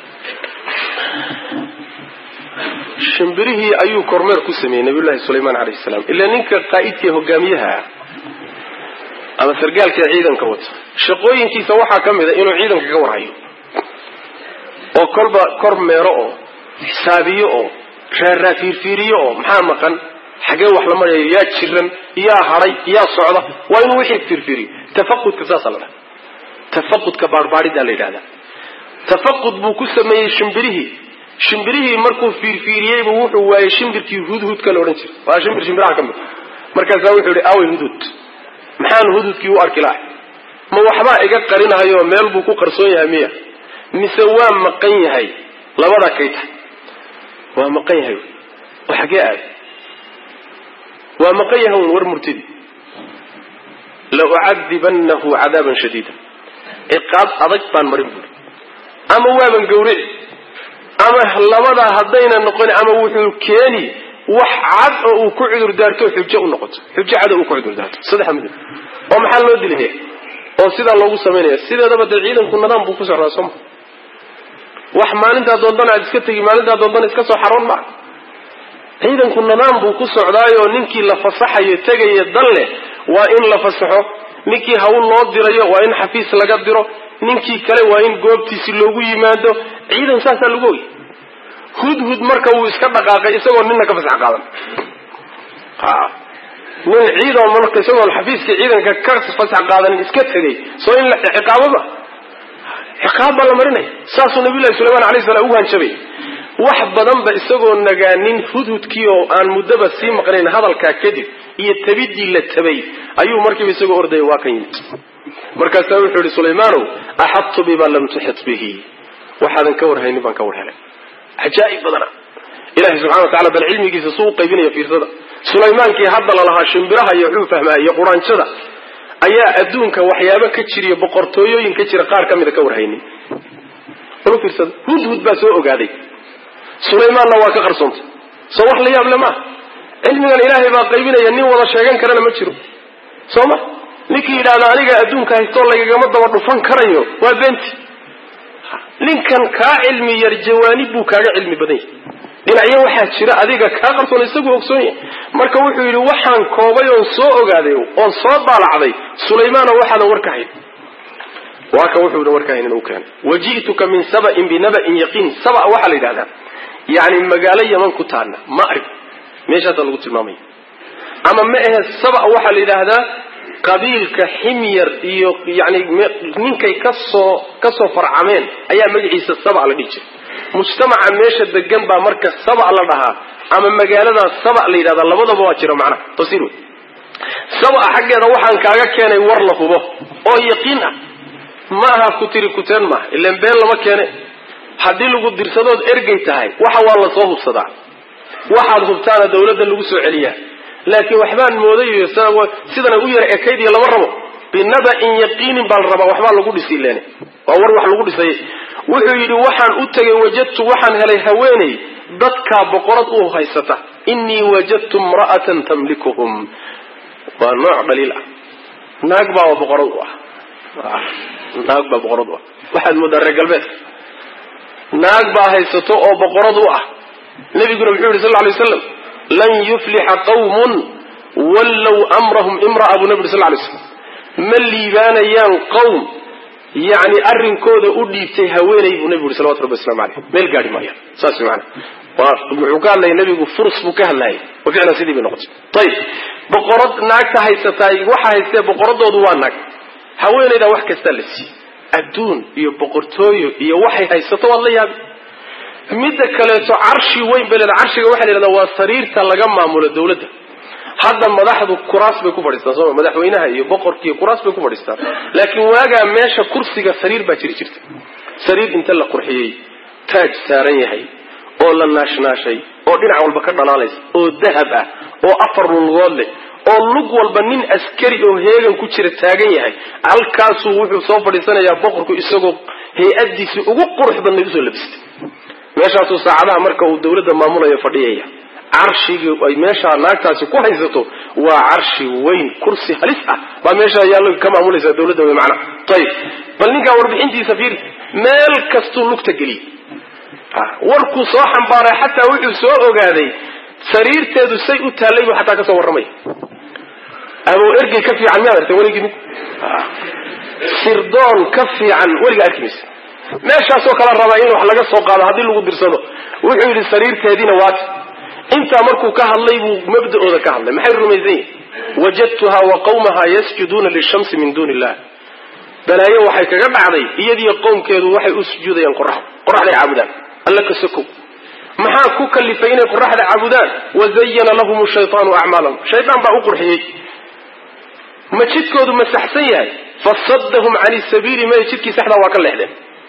shimbirihii ayuu kormeer ku sameeyey nabiyullahi sulaymaan calayhi salaam ilaa ninka qaa'idka hogaamiyaha ah ama sargaalka ciidanka wata shaqooyinkiisa waxaa ka mid a inuu ciidanka ka warhayo oo kolba kor meero oo xisaabiyo oo raarraa fiirfiiriyo oo maxaa maqan xagee wax la marayo yaa jiran yaa hadhay yaa socda waa inuu wixii fiirfiiriyo tafaqudka saasa la dhaha tafaqudka baarbaariddaa la yidhahdaa tafaqud buu ku sameeyey shimbirihii shimbirihii markuu fiirfiiriyeybu wuxuu waayey shimbirkii hudhudka la odhan jiray waa shimbir shimbiraha ka mid markaasaa wuxuu yihi awey hudhud maxaan hudhudkii u arki lahay ma waxbaa iga qarinahayo meel buu ku qarsoon yahay miya mise waa maqan yahay labadaa kay tahay waa maqan yahay oo xagee aad waa maqan yahay un war murtidi la ucadibanahu cadaaban shadiida ciqaab adag baan marin buuri ama waaban gawrici ama labadaa haddayna noqon ama wuxuu keeni wax cad oo uu ku cudur daarto xujo u noqoto xujo cada uu ku cudur daarto saddexa midab oo maxaa loo dilaya oo sidaa loogu samaynaya sideedaba dee ciidanku nidaam buu ku socdaa sooma wax maalintaa doondana aad iska tegi maalintaa doondana iska soo xaroon maa ciidanku nidaam buu ku socdaayoo ninkii la fasaxayo tegaya dan leh waa in la fasaxo ninkii hawl loo dirayo waa in xafiis laga diro ninkii kale waa in goobtiisi loogu yimaado ciidan saasaa lagu ogy hudhud marka wuu iska dhaqaaqay isagoo nina ka fasax qaadan nin ciidan marka isagoon xafiiskii ciidanka ka fasax qaadanin iska tegay soo in la ciqaababa ciqaab baa la marinaya saasuu nabiyullahi sulaymaan alayh salaam ugu hanjabay wax badanba isagoo nagaanin hudhudkii oo aan muddaba sii maqnayn hadalkaa kadib iyo tabidii la tabay ayuu markiiba isagoo ordaya waa kan yimid markaasaa wuxuu yihi sulaymaanow axadtu bima lam tuxit bihi waxaadan ka warhaynin baan ka war helay cajaa'ib badana ilahay subxana wa tacala bal cilmigiisa suu u qaybinaya fiirsada sulaymaankii hadda lalahaa shimbiraha iyo wuxuu fahmaa iyo quraanjada ayaa adduunka waxyaabo ka jiriyo boqortooyooyin ka jira qaar ka mida ka warhaynin bal fiirsada hudhud baa soo ogaaday sulaymaanna waa ka qarsoontay soo wax la yaab le maaha cilmigan ilaahay baa qaybinaya nin wada sheegan karana ma jiro soo ma ninkii yidhahda aniga adduunka haystoo lagagama daba dhufan karayo waa beenti ninkan kaa cilmi yar jawaanib buu kaaga cilmi badan yahay dhinacyo waxaa jira adiga kaa qarsoon isagu ogsoon yahay marka wuxuu yidhi waxaan koobay oon soo ogaaday oon soo daalacday sulaymaano waxaadan warka hayn waa ka wuxuudan warka haynin uu keenay waji'tuka min saba'in binaba'in yaqiin saba waxaa la yidhahdaa yani magaalo yaman ku taana ma arg meeshaasaa lagu tilmaamaya ama ma ahe saba waxaa la yidhaahdaa qabiilka ximyar iyo yani ninkay kasoo kasoo farcameen ayaa magaciisa saba la dhihi jiray mujtamaca meesha degan baa marka saba la dhahaa ama magaaladaa saba la yidhahdaa labadaba waa jira macnaha tafsiir wey saba xaggeeda waxaan kaaga keenay war la hubo oo yaqiin ah ma aha ku tiri kuteen maaha ilan been lama keene haddii lagu dirsadood ergey tahay waxa waa la soo hubsadaa waxaad hubtaana dawladda lagu soo celiyaa laakiin waxbaan moodayo sidana u yara ekayd iyo lama rabo binaba'in yaqiinin baa la rabaa waxbaa lagu dhisi len waa war wax lagu dhisay wuxuu yidhi waxaan u tegay wajadtu waxaan helay haweeney dadkaa boqorad u haysata innii wajadtu imra'atan tamlikuhum waa nooc dhaliil ah naag baa boqorad u ah naag baa boqorad u ah waxaad moodaa reer galbeedka naag baa haysato oo boqorad u ah nabiguna muxuu yihi sal lla alay waslam lan yuflixa qawmun wallow amrahum imra'a buu nabi yuri sal lay slam ma liibaanayaan qowm yani arrinkooda u dhiibtay haweeney buu nabigu yuri salawatu rabbi waslamu aleyh meel gaadhi maayaan saas mana wuxuu ka hadlaya nabigu furs buu ka hadlayay wa ficlan sidii bay noqotay ayib boqorad naagta haysataay waxa haystee boqoradoodu waa naag haweeneydaa wax kastaa la siiyey adduun iyo boqortooyo iyo waxay haysato waad la yaabi midda kaleeto carshi weyn bay leedahay carshiga waxaa la yidhahdaa waa sariirta laga maamulo dawladda hadda madaxdu kuraas bay ku fadhiistaan sooma madaxweynaha iyo boqorka iyo kuraas bay ku fadhiistaan laakiin waagaa meesha kursiga sariir baa jiri jirta sariir inta la qurxiyey taaj saaran yahay oo la naashnaashay oo dhinac walba ka dhalaalaysa oo dahab ah oo afar lugood leh oo lug walba nin askari oo heegan ku jira taagan yahay halkaasuu wuxuu soo fadhiisanayaa boqorku isagoo hay-adiisii ugu qurux badnay usoo labistay meeshaasuu saacadaha marka uu dawladda maamulayo fadhiyaya carshigii ay meeshaa naagtaasi ku haysato waa carshi weyn kursi halis ah baa meeshaa yaallo ka maamulaysaa dawladda wey macnaha ayib bal ninkaa warbixintiisa fiiri meel kastuu lugta geliyey warkuu soo xambaaray xataa wuxuu soo ogaaday sariirteedu say u taallay buu xataa kasoo warramaya aboo ergey ka fiican miyaad artay weligii mid sirdoon ka fiican weliga arki maysa meeshaasoo kala rabaa in wax laga soo qaado haddii lagu dirsado wuxuu yidhi sariirteediina waati intaa markuu ka hadlay buu mabda'ooda ka hadlay maxay rumaysan yihin wajadtuha wa qawmaha yasjuduuna lishamsi min duuni illah balaayo waxay kaga dhacday iyadiyo qowmkeedu waxay u sujuudayaan qoraxda qoraxday caabudaan alla ka sokow maxaa ku kalifay inay qoraxda caabudaan wazayana lahum shaytaanu acmaalahum shaydaan baa u qurxiyey ma jidkoodu ma saxsan yahay fasadahum cani sabiili may jidkii saxdaa waa ka leexdeen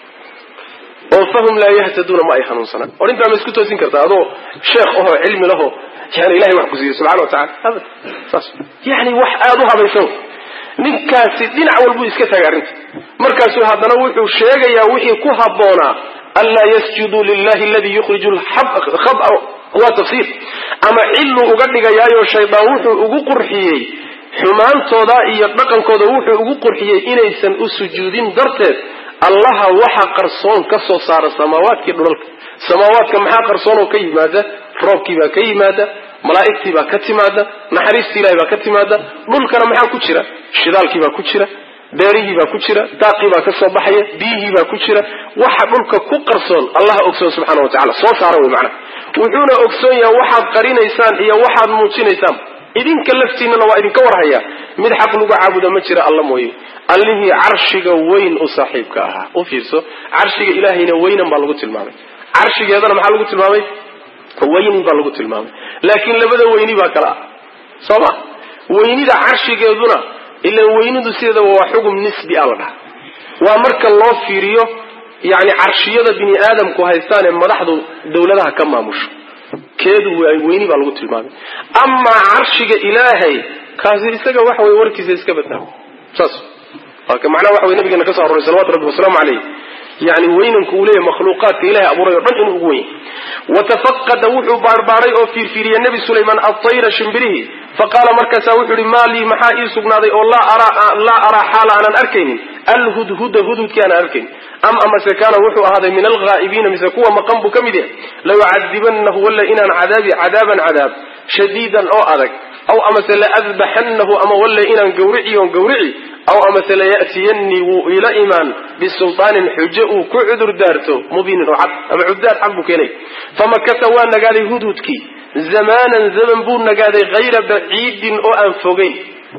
oo fahum laa yahtaduuna ma ay hanuunsanaan or intaa ma isku toosin kartaa adoo sheekh ahoo cilmi lahoo yani ilahay wax ku siiyey subxana wa tacala abad saas yani wax aada u habaysan ninkaasi dhinac walbuu iska taagay arrinta markaasuu haddana wuxuu sheegayaa wixii ku habboonaa anlaa yasjuduu lilahi aladii yukhriju lkhaba waa tafsiir ama cilluu uga dhigayaayo shaydaan wuxuu ugu qurxiyey xumaantooda iyo dhaqankooda wuxuu ugu qurxiyey inaysan u sujuudin darteed allaha waxa qarsoon ka soo saara samaawaadkii dhulalka samaawaadka maxaa qarsoon oo ka yimaada roobkii baa ka yimaada malaa'igtii baa ka timaada naxariistii ilahay baa ka timaada dhulkana maxaa ku jira shidaalkii baa ku jira beerihii baa ku jira daaqii baa ka soo baxaya biyihii baa ku jira waxa dhulka ku qarsoon allaha ogsoon subxaana wa tacala soo saara wey macnaha wuxuuna ogsoon yahay waxaad qarinaysaan iyo waxaad muujinaysaan idinka laftiinana waa idinka warhayaa mid xaq lagu caabuda ma jira alla mooye allihii carshiga weyn u saaxiibka ahaa u fiirso carshiga ilaahayna weynan baa lagu tilmaamay carshigeedana maxaa lagu tilmaamay weynin baa lagu tilmaamay laakiin labada weyni baa kala ah soo ma weynida carshigeeduna ilan weynidu sideedaba waa xugum nisbi a la dhaha waa marka loo fiiriyo yani carshiyada bini aadamku haystaan ee madaxdu dawladaha ka maamusho keedu weyni baa lagu tilmaamay amaa carshiga ilaahay kaasi isaga waxa wey warkiisa iska badnaa saas macnaha waxa wey nabigeena ka so aroray salawatu rabbi wasalaamu caleyh yani weynanku uu leeyahy makhluuqaadka ilahay abuuray o dhan inuu ugu weyn watafaqada wuxuu baarbaaray oo fiirfiiriyey nebi sulaymaan atayra shimbirihii faqaala markaasaa wuxuu yihi maa lii maxaa ii sugnaaday oo laa araa xaala aanan arkaynin alhudhuda hudhudkii aanan arkaynin am amase kaana wuxuu ahaaday min alghaa'ibiina mise kuwa maqan buu ka mid yahay layucadibanahu walla inaan cadaabi cadaaban cadaab shadiidan oo adag aw amase laadbaxanahu ama walle inaan gawrici oon gawrici aw amase laya'tiyanii wuu ila imaan bisultaanin xujo uu ku cudur daarto mubiinin oo cad ama cuddaar cad buu keenay famakasa waa nagaaday hudhudkii zamaanan zaman buu nagaaday hayra baciidin oo aan fogayn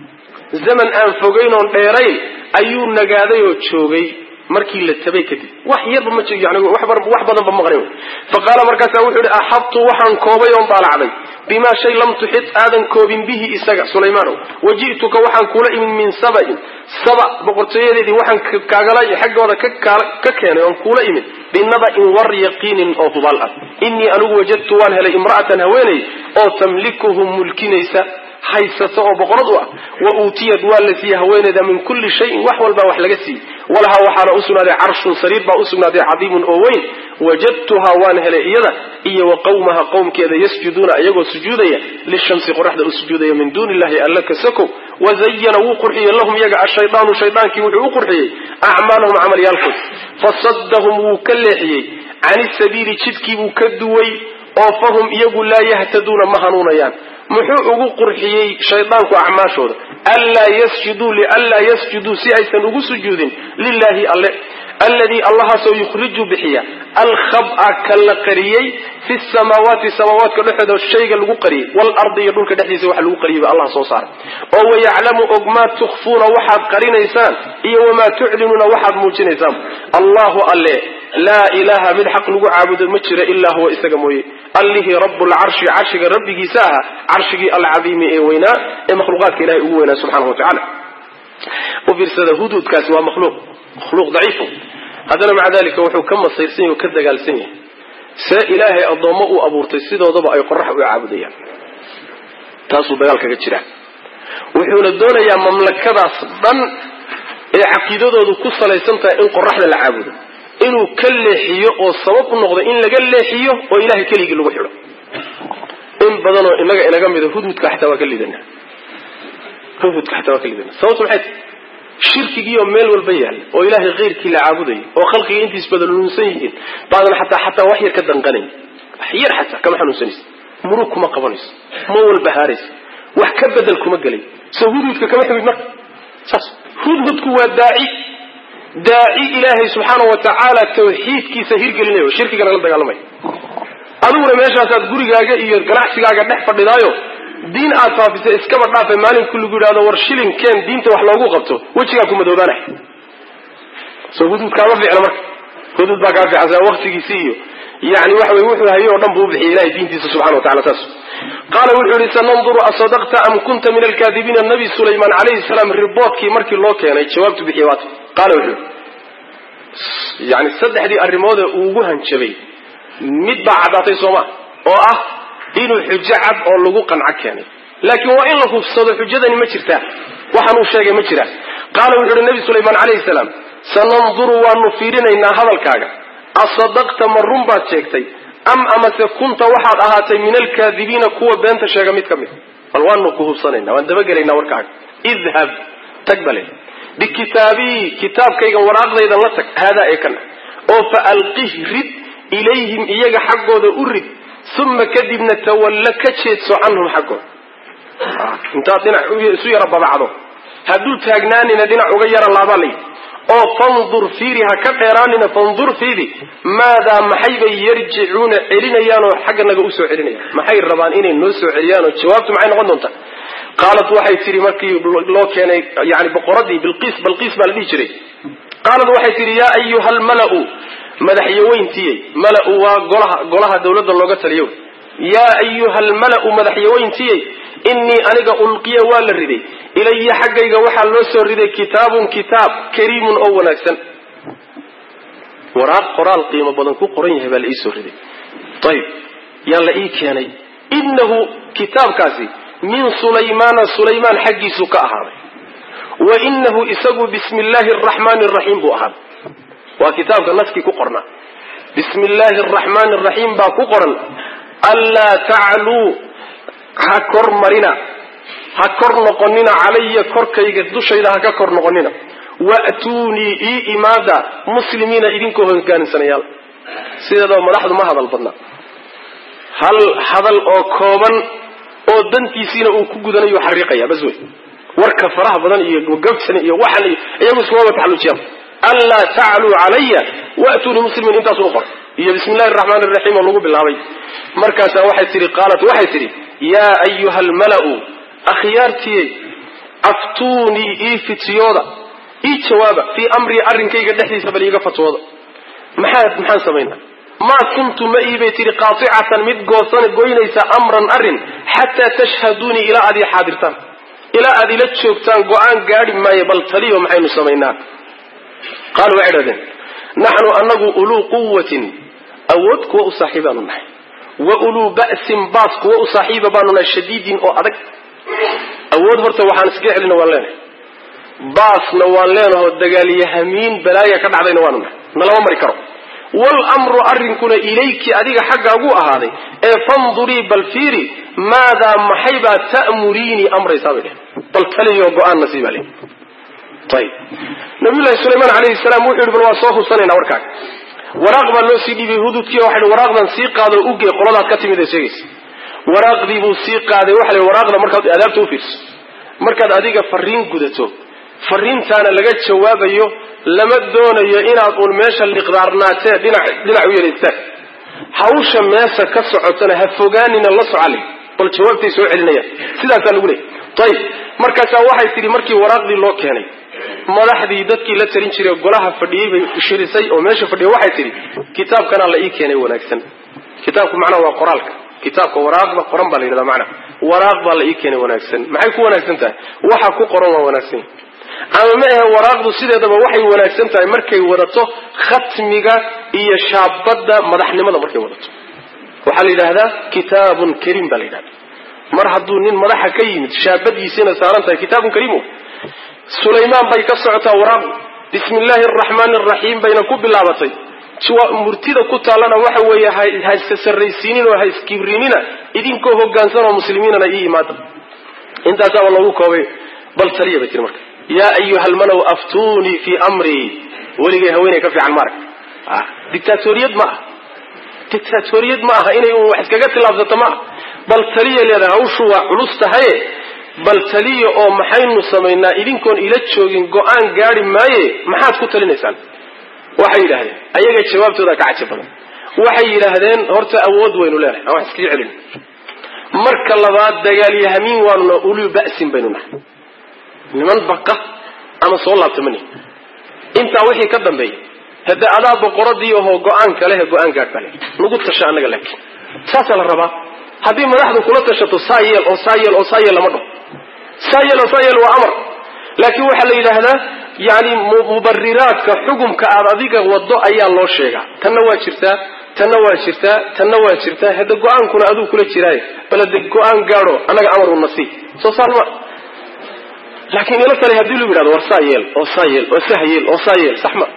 zaman aan fogayn oon dheerayn ayuu nagaaday oo joogay markii la tabay kadib wax yarba ma yani wax badanba maqnayn fa qaala markaasa wuxuu ihi axadtu waxaan koobay oon daalacday bimaa shay lam tuxid aadan koobin bihi isaga sulaymaanow waji'tuka waxaan kula imid min sabain saba boqortooyadeedii waxaan kaagala xaggooda ka keenay oon kuula imid binaba'in war yaqiinin oo hubaal ah innii anigu wajadtu waan helay imra'atan haweeney oo tamlikuhum mulkinaysa haysata oo boqorad u ah wa uutiyad waa la siiyey haweeneyda min kulli shayin wax walbaa wax laga siiyey walahaa waxaana u sugnaaday carshun sariir baa u sugnaaday cadiimun oo weyn wajadtuhaa waan helay iyada iyo wa qawmaha qowmkeeda yasjuduuna iyagoo sujuudaya lishamsi qoraxda u sujuudaya min duuni illahi alla ka sokow wazayana wuu qurxiyey lahum iyaga ashaydaanu shaydaankii wuxuu u qurxiyey acmaalahum camalyaalkood fasadahum wuu ka leexiyey cani sabiili jidkii buu ka duway oo fahum iyagu laa yahtaduuna ma hanuunayaan muxuu ugu qurxiyey shaydaanku acmaashooda anlaa yasjuduu lianlaa yasjuduu si aysan ugu sujuudin lilahi alle alladii allahaasoo yukhriju bixiya alkhaba ka la qariyey fi samaawaati samaawaadka dhexdooda shayga lagu qariyey waalardi iyo dhulka dhexdiisa waxa lagu qariyay ba allah soo saaray oo wayaclamu og maa tukhfuuna waxaad qarinaysaan iyo wamaa tuclinuuna waxaad muujinaysaan allahu alle laa ilaha mid xaq lagu caabudo ma jira ilaa huwa isaga mooye allihii rablcarshi carshiga rabbigiisa aha carshigii alcadiimi ee weynaa ee makhluuqaadka ilahay ugu weynaa subxanahu watacala u fiirsada huduudkaasi waa makhluuq makhluuq daciifo haddana maca dalika wuxuu ka masayrsan yahy o ka dagaalsan yahay see ilaahay addoommo uu abuurtay sidoodaba ay qorax u caabudayaan taasuu dagaal kaga jiraa wuxuuna doonayaa mamlakadaas dhan ee caqiidadoodu ku salaysan tahay in qoraxda la caabudo inuu ka leexiyo oo sabab u noqdo in laga leexiyo oo ilahay keligii lagu xidho in badanoo inaga inaga mida hudhudka xataa waa ka lidana hudhudka xataa waa ka lidana sababtu maxay tahay shirkigiioo meel walba yaalla oo ilaahay keyrkii la caabudayo oo khalqiga intiis badaluunsan yihiin baadan xataa xataa wax yar ka danqanayn wax yar xataa kama xanuunsanaysa murug kuma qabanayso ma walba haaraysa wax ka bedel kuma gelay soo hudhudka kama ximid marka saas hudhudku waa daaci daaci ilaahay subxaana wa tacaala tawxiidkiisa hirgelinayo shirkigana la dagaalamaya adiguna meeshaasaad gurigaaga iyo ganacsigaaga dhex fadhidaayo diin aad faafisa iskaba dhaafa maalinku lagu yidhahdo war shilinkeen diinta wax loogu qabto wejigaa ku madoobaanay soo hudud kaama fiicna marka hudud baa kaa fiicansa waktigiisi iyo yani waxa wey wuxuu hayo o dhan buu ubixiyay ilahay diintiisa subxana wa tacala saas qaala wuxuu yihi sananduru asadaqta am kunta min alkaadibiina nabi sulaymaan calayhi salaam riboodkii markii loo keenay jawaabtu bixiyay waata qaala wuxuu yihi yani saddexdii arrimoode uu ugu hanjabay mid baa caddaatay sooma oo ah inuu xujo cad oo lagu qanco keenay laakiin waa in la hubsado xujadani ma jirtaa waxaan uu sheegay ma jiraa qaala wuxu uhi nabi sulaymaan calayhi salaam sananduru waanu fiirinaynaa hadalkaaga asadaqta ma run baad sheegtay am amase kunta waxaad ahaatay min alkaadibiina kuwa beenta sheega mid ka mid bal waanu ku hubsanayna waan dabagelaynaa warkaaga idhab tag bale bikitaabii kitaabkayga waraaqdaydan la tag haadaa ee kana oo fa alqih rid ilayhim iyaga xaggooda u rid uma kadibna tawalla ka jeedso canhum xaggooda intaad dhinac isu yara babacdo hadduu taagnaanina dhinac uga yara laabaa layidhi oo fandur fiiri ha ka dheeraanina fandur fiidi maadaa maxay bay yarjicuuna celinayaanoo xagga naga usoo celinayaan maxay rabaan inay noo soo celiyaanoo jawaabtu maxay noqon doontaa qaalat waxay tihi markii loo keenay yani boqoradii bilqiis balqiis baa la dhihi jiray qaalat waxay tihi yaa ayuha almalau madaxyaweyntiiyey malau waa golaha golaha dawladda looga taliyo yaa ayuha almalau madaxyaweyntiiyey innii aniga ulqiya waa la riday ilaya xaggayga waxaa loo soo riday kitaabun kitaab kariimun oo wanaagsan waraaq qoraal qiimo badan ku qoran yahay baa la ii soo riday ayib yaa la ii keenay innahu kitaabkaasi min sulaymaana sulaymaan xaggiisu ka ahaaday wa inahu isagu bismi illaahi araxmaani araxiim buu ahaaday waa kitaabka naskii ku qornaa bismi illaahi araxmaani araxiim baa ku qoran anlaa tacluu ha kor marina ha kor noqonina calaya korkayga dushayda ha ka kor noqonina wa'tuunii ii imaada muslimiina idinkoo hogaansanayaal sideedaba madaxdu ma hadal badna hal hadal oo kooban oo dantiisiina uu ku gudanayo xariiqaya bas wey warka faraha badan iyo gabsan iyo waxan iyo iyagu iskumaba taxalluujiyaan anlaa tacluu calaya wa'tuunii muslimiin intaasu qor iyo bismi illahi araxmaan iraxiim oo lagu bilaabay markaasaa waxay tihi qaalat waxay tidhi yaa ayuha almalau akhyaartiyey aftuunii ii fitiyooda ii jawaaba fii amrii arrinkayga dhexdiisa bal iiga fatwooda maxaa maxaan samaynaa maa kuntu ma iibay tihi qaaicatan mid goosan goynaysa amran arrin xataa tashhaduunii ilaa aad ii xaadirtaan ilaa aad ila joogtaan go-aan gaadhi maayo bal taliyo maxaynu samaynaa qaalu waxay dhahdeen naxnu anagu uluu quwatin awood kuwa u saaxiibaanu nahay wa uluu ba'sin baas kuwa u saaxiiba baanu nahay shadiidin oo adag awood horta waxaan iska celina waan leenahay baasna waan leenaho dagaalyahamiin balaaya ka dhacdayna waanu nahay nalama mari karo wlmru arrinkuna ilayki adiga xaggaagu ahaaday ee fandurii bal fiiri maadaa maxaybaa ta'muriinii amraysaa bay dhehen bal taliyo go-aanna sii baa le ayib nabiyullahi sulaymaan calayhi salaam wuxuu yihi bal waa soo hubsanaynaa warkaaga waraaq baa loo sii dhiibay hududkii waxa hi waraaqdan sii qaado ugee qoladaad ka timid ee sheegaysa waraaqdii buu sii qaaday waxa la waraaqda markaad adaabta u fiirso markaad adiga fariin gudato fariintaana laga jawaabayo lama doonayo inaad uun meesha liqdaarnaatee dhinac dhinac u yaraystaan hawsha meesha ka socotana ha fogaanina la socali bal jawaabtay soo celinayaan sidaasaa lagu leeyay ayib markaasaa waxay tidhi markii waraaqdii loo keenay madaxdii dadkii la talin jiray golaha fadhiyey bay shirisay oo meesha fadhiya waxay tidhi kitaabkanaa la ii keenay wanaagsan kitaabku macnaha waa qoraalka kitaabka waraaqda qoran baa la yidhahdaa macnaha waraaq baa la ii keenay wanaagsan maxay ku wanaagsan tahay waxa ku qoran waa wanaagsan ama ma ahe waraaqdu sideedaba waxay wanaagsan tahay markay wadato khatmiga iyo shaabadda madaxnimada markay wadato waxaa la yidhahdaa kitaabun kariim baa la yidhahda mar hadduu nin madaxa ka yimid shaabadiisiina saaran tahay kitaabun kariim sulaymaan bay ka socotaa waraaqu bismi illaahi araxmaani araxiim bayna ku bilaabatay murtida ku taallana waxa weeye ha iska sarraysiinin oo ha iskibrinina idinkoo hogaansan oo muslimiinana ii imaada intaasaaba loogu koobay bal taliya bay tiri marka yaa ayuha almalow aftuunii fii amrii weligay haweeney ka fiican maarag dictaatoriyad ma ah dictaatoriyad ma aha inay un wax iskaga tilaabsato ma ah bal taliya leedahay hawshu waa culus tahaye bal taliya oo maxaynu samaynaa idinkoon ila joogin go-aan gaadi maaye maxaad ku talinaysaan waxay yidhahdeen ayaga jawaabtooda ka caji badan waxay yidhaahdeen horta awood waynu leenahay aan wax iskaga celin marka labaad dagaalyahamiin waanuna uluu ba'sin baynu nahay niman baqa ama soo laabta mani intaa wixii ka dambeeya hadde adaa boqoradii ahoo go-aanka lehe go-aan gaadh bale nagu tasha annaga laakiin saasaa la rabaa haddii madaxdu kula tashato saa yeel oo saa yeel oo saa yeel lama dhaho saa yeel oo saa yeel waa amar laakiin waxaa la yidhaahdaa yani mubariraadka xukumka aad adiga wado ayaa loo sheegaa tanna waa jirtaa tanna waa jirtaa tanna waa jirtaa hadda go-aankuna aduu kula jiraaye bal hade go-aan gaadho annaga amar una sii soo saar ma laakiin ilo kale haddii lagu yidhahdo war saa yeel oo saa yeel oo sah yeel oo saa yeel sax ma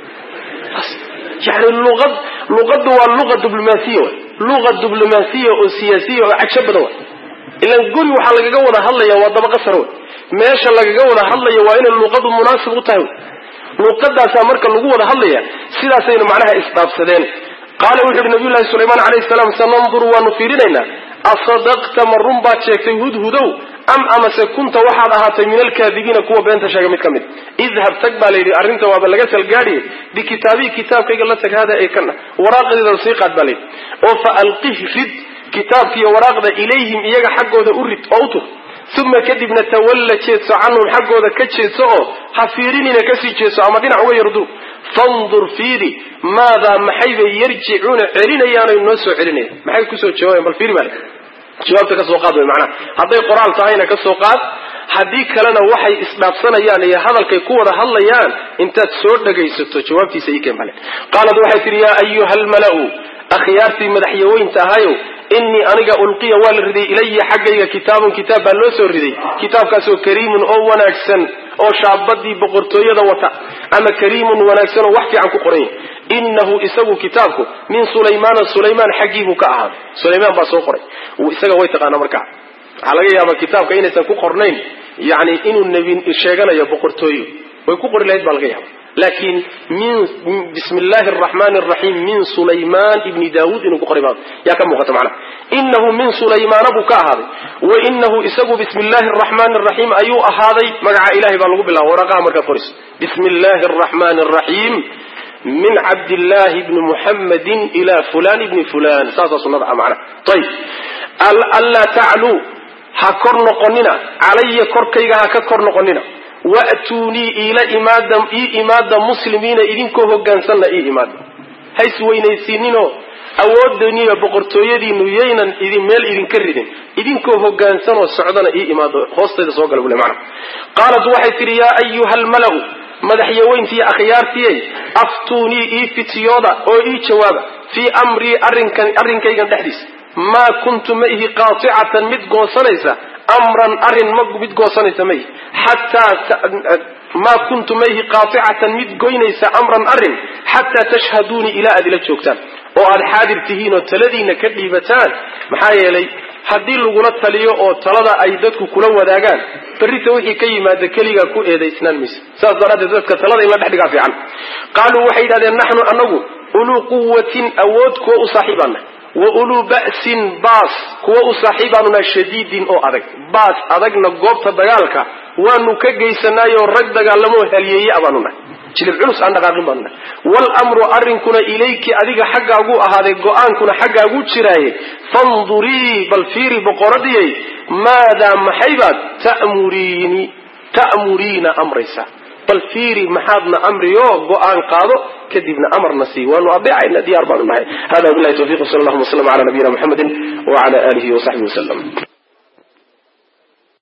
yani luqad luqaddu waa luqa diblomaasiya way luqa diblomaasiya oo siyaasiya oo cagsho badan way ilaan guri waxaa lagaga wada hadlaya waa dabaqa sare wey meesha lagaga wada hadlaya waa inay luqadu munaasib u tahay luqadaasaa marka lagu wada hadlaya sidaasaynu macnaha isdhaafsadeen qaala wuxu uhi nabiy llahi sulaymaan alayhi salaam sananduru waanu fiirinaynaa asadaqta ma run baad sheegtay hudhudow am amase kunta waxaad ahaatay min alkaadibiina kuwa beenta sheega mid ka mid idhab tag baa layidhi arrinta waaba laga salgaadhiye bikitaabii kitaabkayga la tag hada ee kana waraaqdeeda sii qaad baa layidhi oo fa alqih rid kitaabkiiyo waraaqda ilayhim iyaga xaggooda u rid oo u tur uma kadibna tawalla jeedso canhum xaggooda ka jeedso oo ha fiirinina kasii jeedso ama dhinac uga yardu fandur fiiri maadaa maxaybay yarjicuuna celinayaanoy noo soo celinaya maxay kusoo jawaabayan bal fiiri bale jawaabta ka soo qaad way macnaha hadday qoraal tahayna ka soo qaad haddii kalena waxay isdhaafsanayaan iyo hadalkay ku wada hadlayaan intaad soo dhagaysato jawaabtiisa ii keen bale qaalat waxay tihi yaa ayuha almala'u akhyaartii madaxyaweynta ahayow inii aniga ulqiya waa la riday ilaya xaggayga kitaabun kitaab baa loo soo riday kitaabkaasoo kariimun oo wanaagsan oo shaabadii boqortooyada wata ama kariimun wanaagsan oo wax fiican ku qoran yahy inahu isagu kitaabku min sulaymaana sulaymaan xaggiibuu ka ahaaday sulaymaan baa soo qoray isaga way taqaana markaa waxaa laga yaabaa kitaabka inaysan ku qornayn yani inuu nebi sheeganayo boqortooyo way ku qori lahayd baa laga yaaba laakiin min bismi illaahi araxmaani araxiim min sulaymaan ibni daawuud inuu ku qoray baa yaa ka muuqata macnaha inahu min sulaymaana buu ka ahaaday wa inahu isagu bismi illaahi araxmaani araxiim ayuu ahaaday magaca ilahay baa lagu bilaaba waraqaha markaad qorayso bismi illaahi araxmaani araxiim min cabdillaahi bni muxammadin ila fulan ibni fulan saasaa sunnada ah macnaha ayib anlaa tacluu ha kor noqonina calaya korkayga ha ka kor noqonina wa'tuunii iila imaada ii imaada muslimiina idinkoo hogaansanna ii imaada ha isweynaysiininoo awoodaniyo boqortooyadiinu yaynan idin meel idinka ridin idinkoo hogaansanoo socdana ii imaado hoostayda soo gala bule macna qaalat waxay tidhi yaa ayuha almalau madaxyaweyntiiyo akhyaartiyey aftuunii ii fitiyooda oo ii jawaaba fii amrii arrinkan arrinkaygan dhexdiisa maa kuntu ma ihi qaaticatan mid goosanaysa amran arrin ma mid goosanaysa ma ihi xataa maa kuntu ma ihi qaaticatan mid goynaysa amran arrin xataa tashhaduunii ilaa aad ila joogtaan oo aad xaadir tihiin oo taladiina ka dhiibataan maxaa yeelay haddii lagula taliyo oo talada ay dadku kula wadaagaan berrita wixii ka yimaada keligaa ku eedaysnaan maysa saas daraaddeed dadka talada in la dhex dhigaa fiican qaaluu waxay yidhahdeen naxnu anagu uluu quwatin awood kuwa u saaxiibaana wa uluu ba'sin baas kuwa u saaxiibaanu nahay shadiidin oo adag baas adagna goobta dagaalka waanu ka geysanaayoo rag dagaalamoo halyeeye a baanu nahay jilib culus aan dhaqaaqin baanu nahay waalamru arrinkuna ilayki adiga xaggaaguu ahaaday go-aankuna xaggaaguu jiraaye fandurii bal fiiri boqoradiyay maadaa maxaybaad ta'muriini ta'muriina amraysa bal fiiri maxaadna amriyo go-aan qaado kadibna amarna sii waanu adeecayna diyaar baanu nahay hada wabilahi tawfiq sal allahuma waslm ala nabiyina muxamedi wala alihi wasaxbihi waslm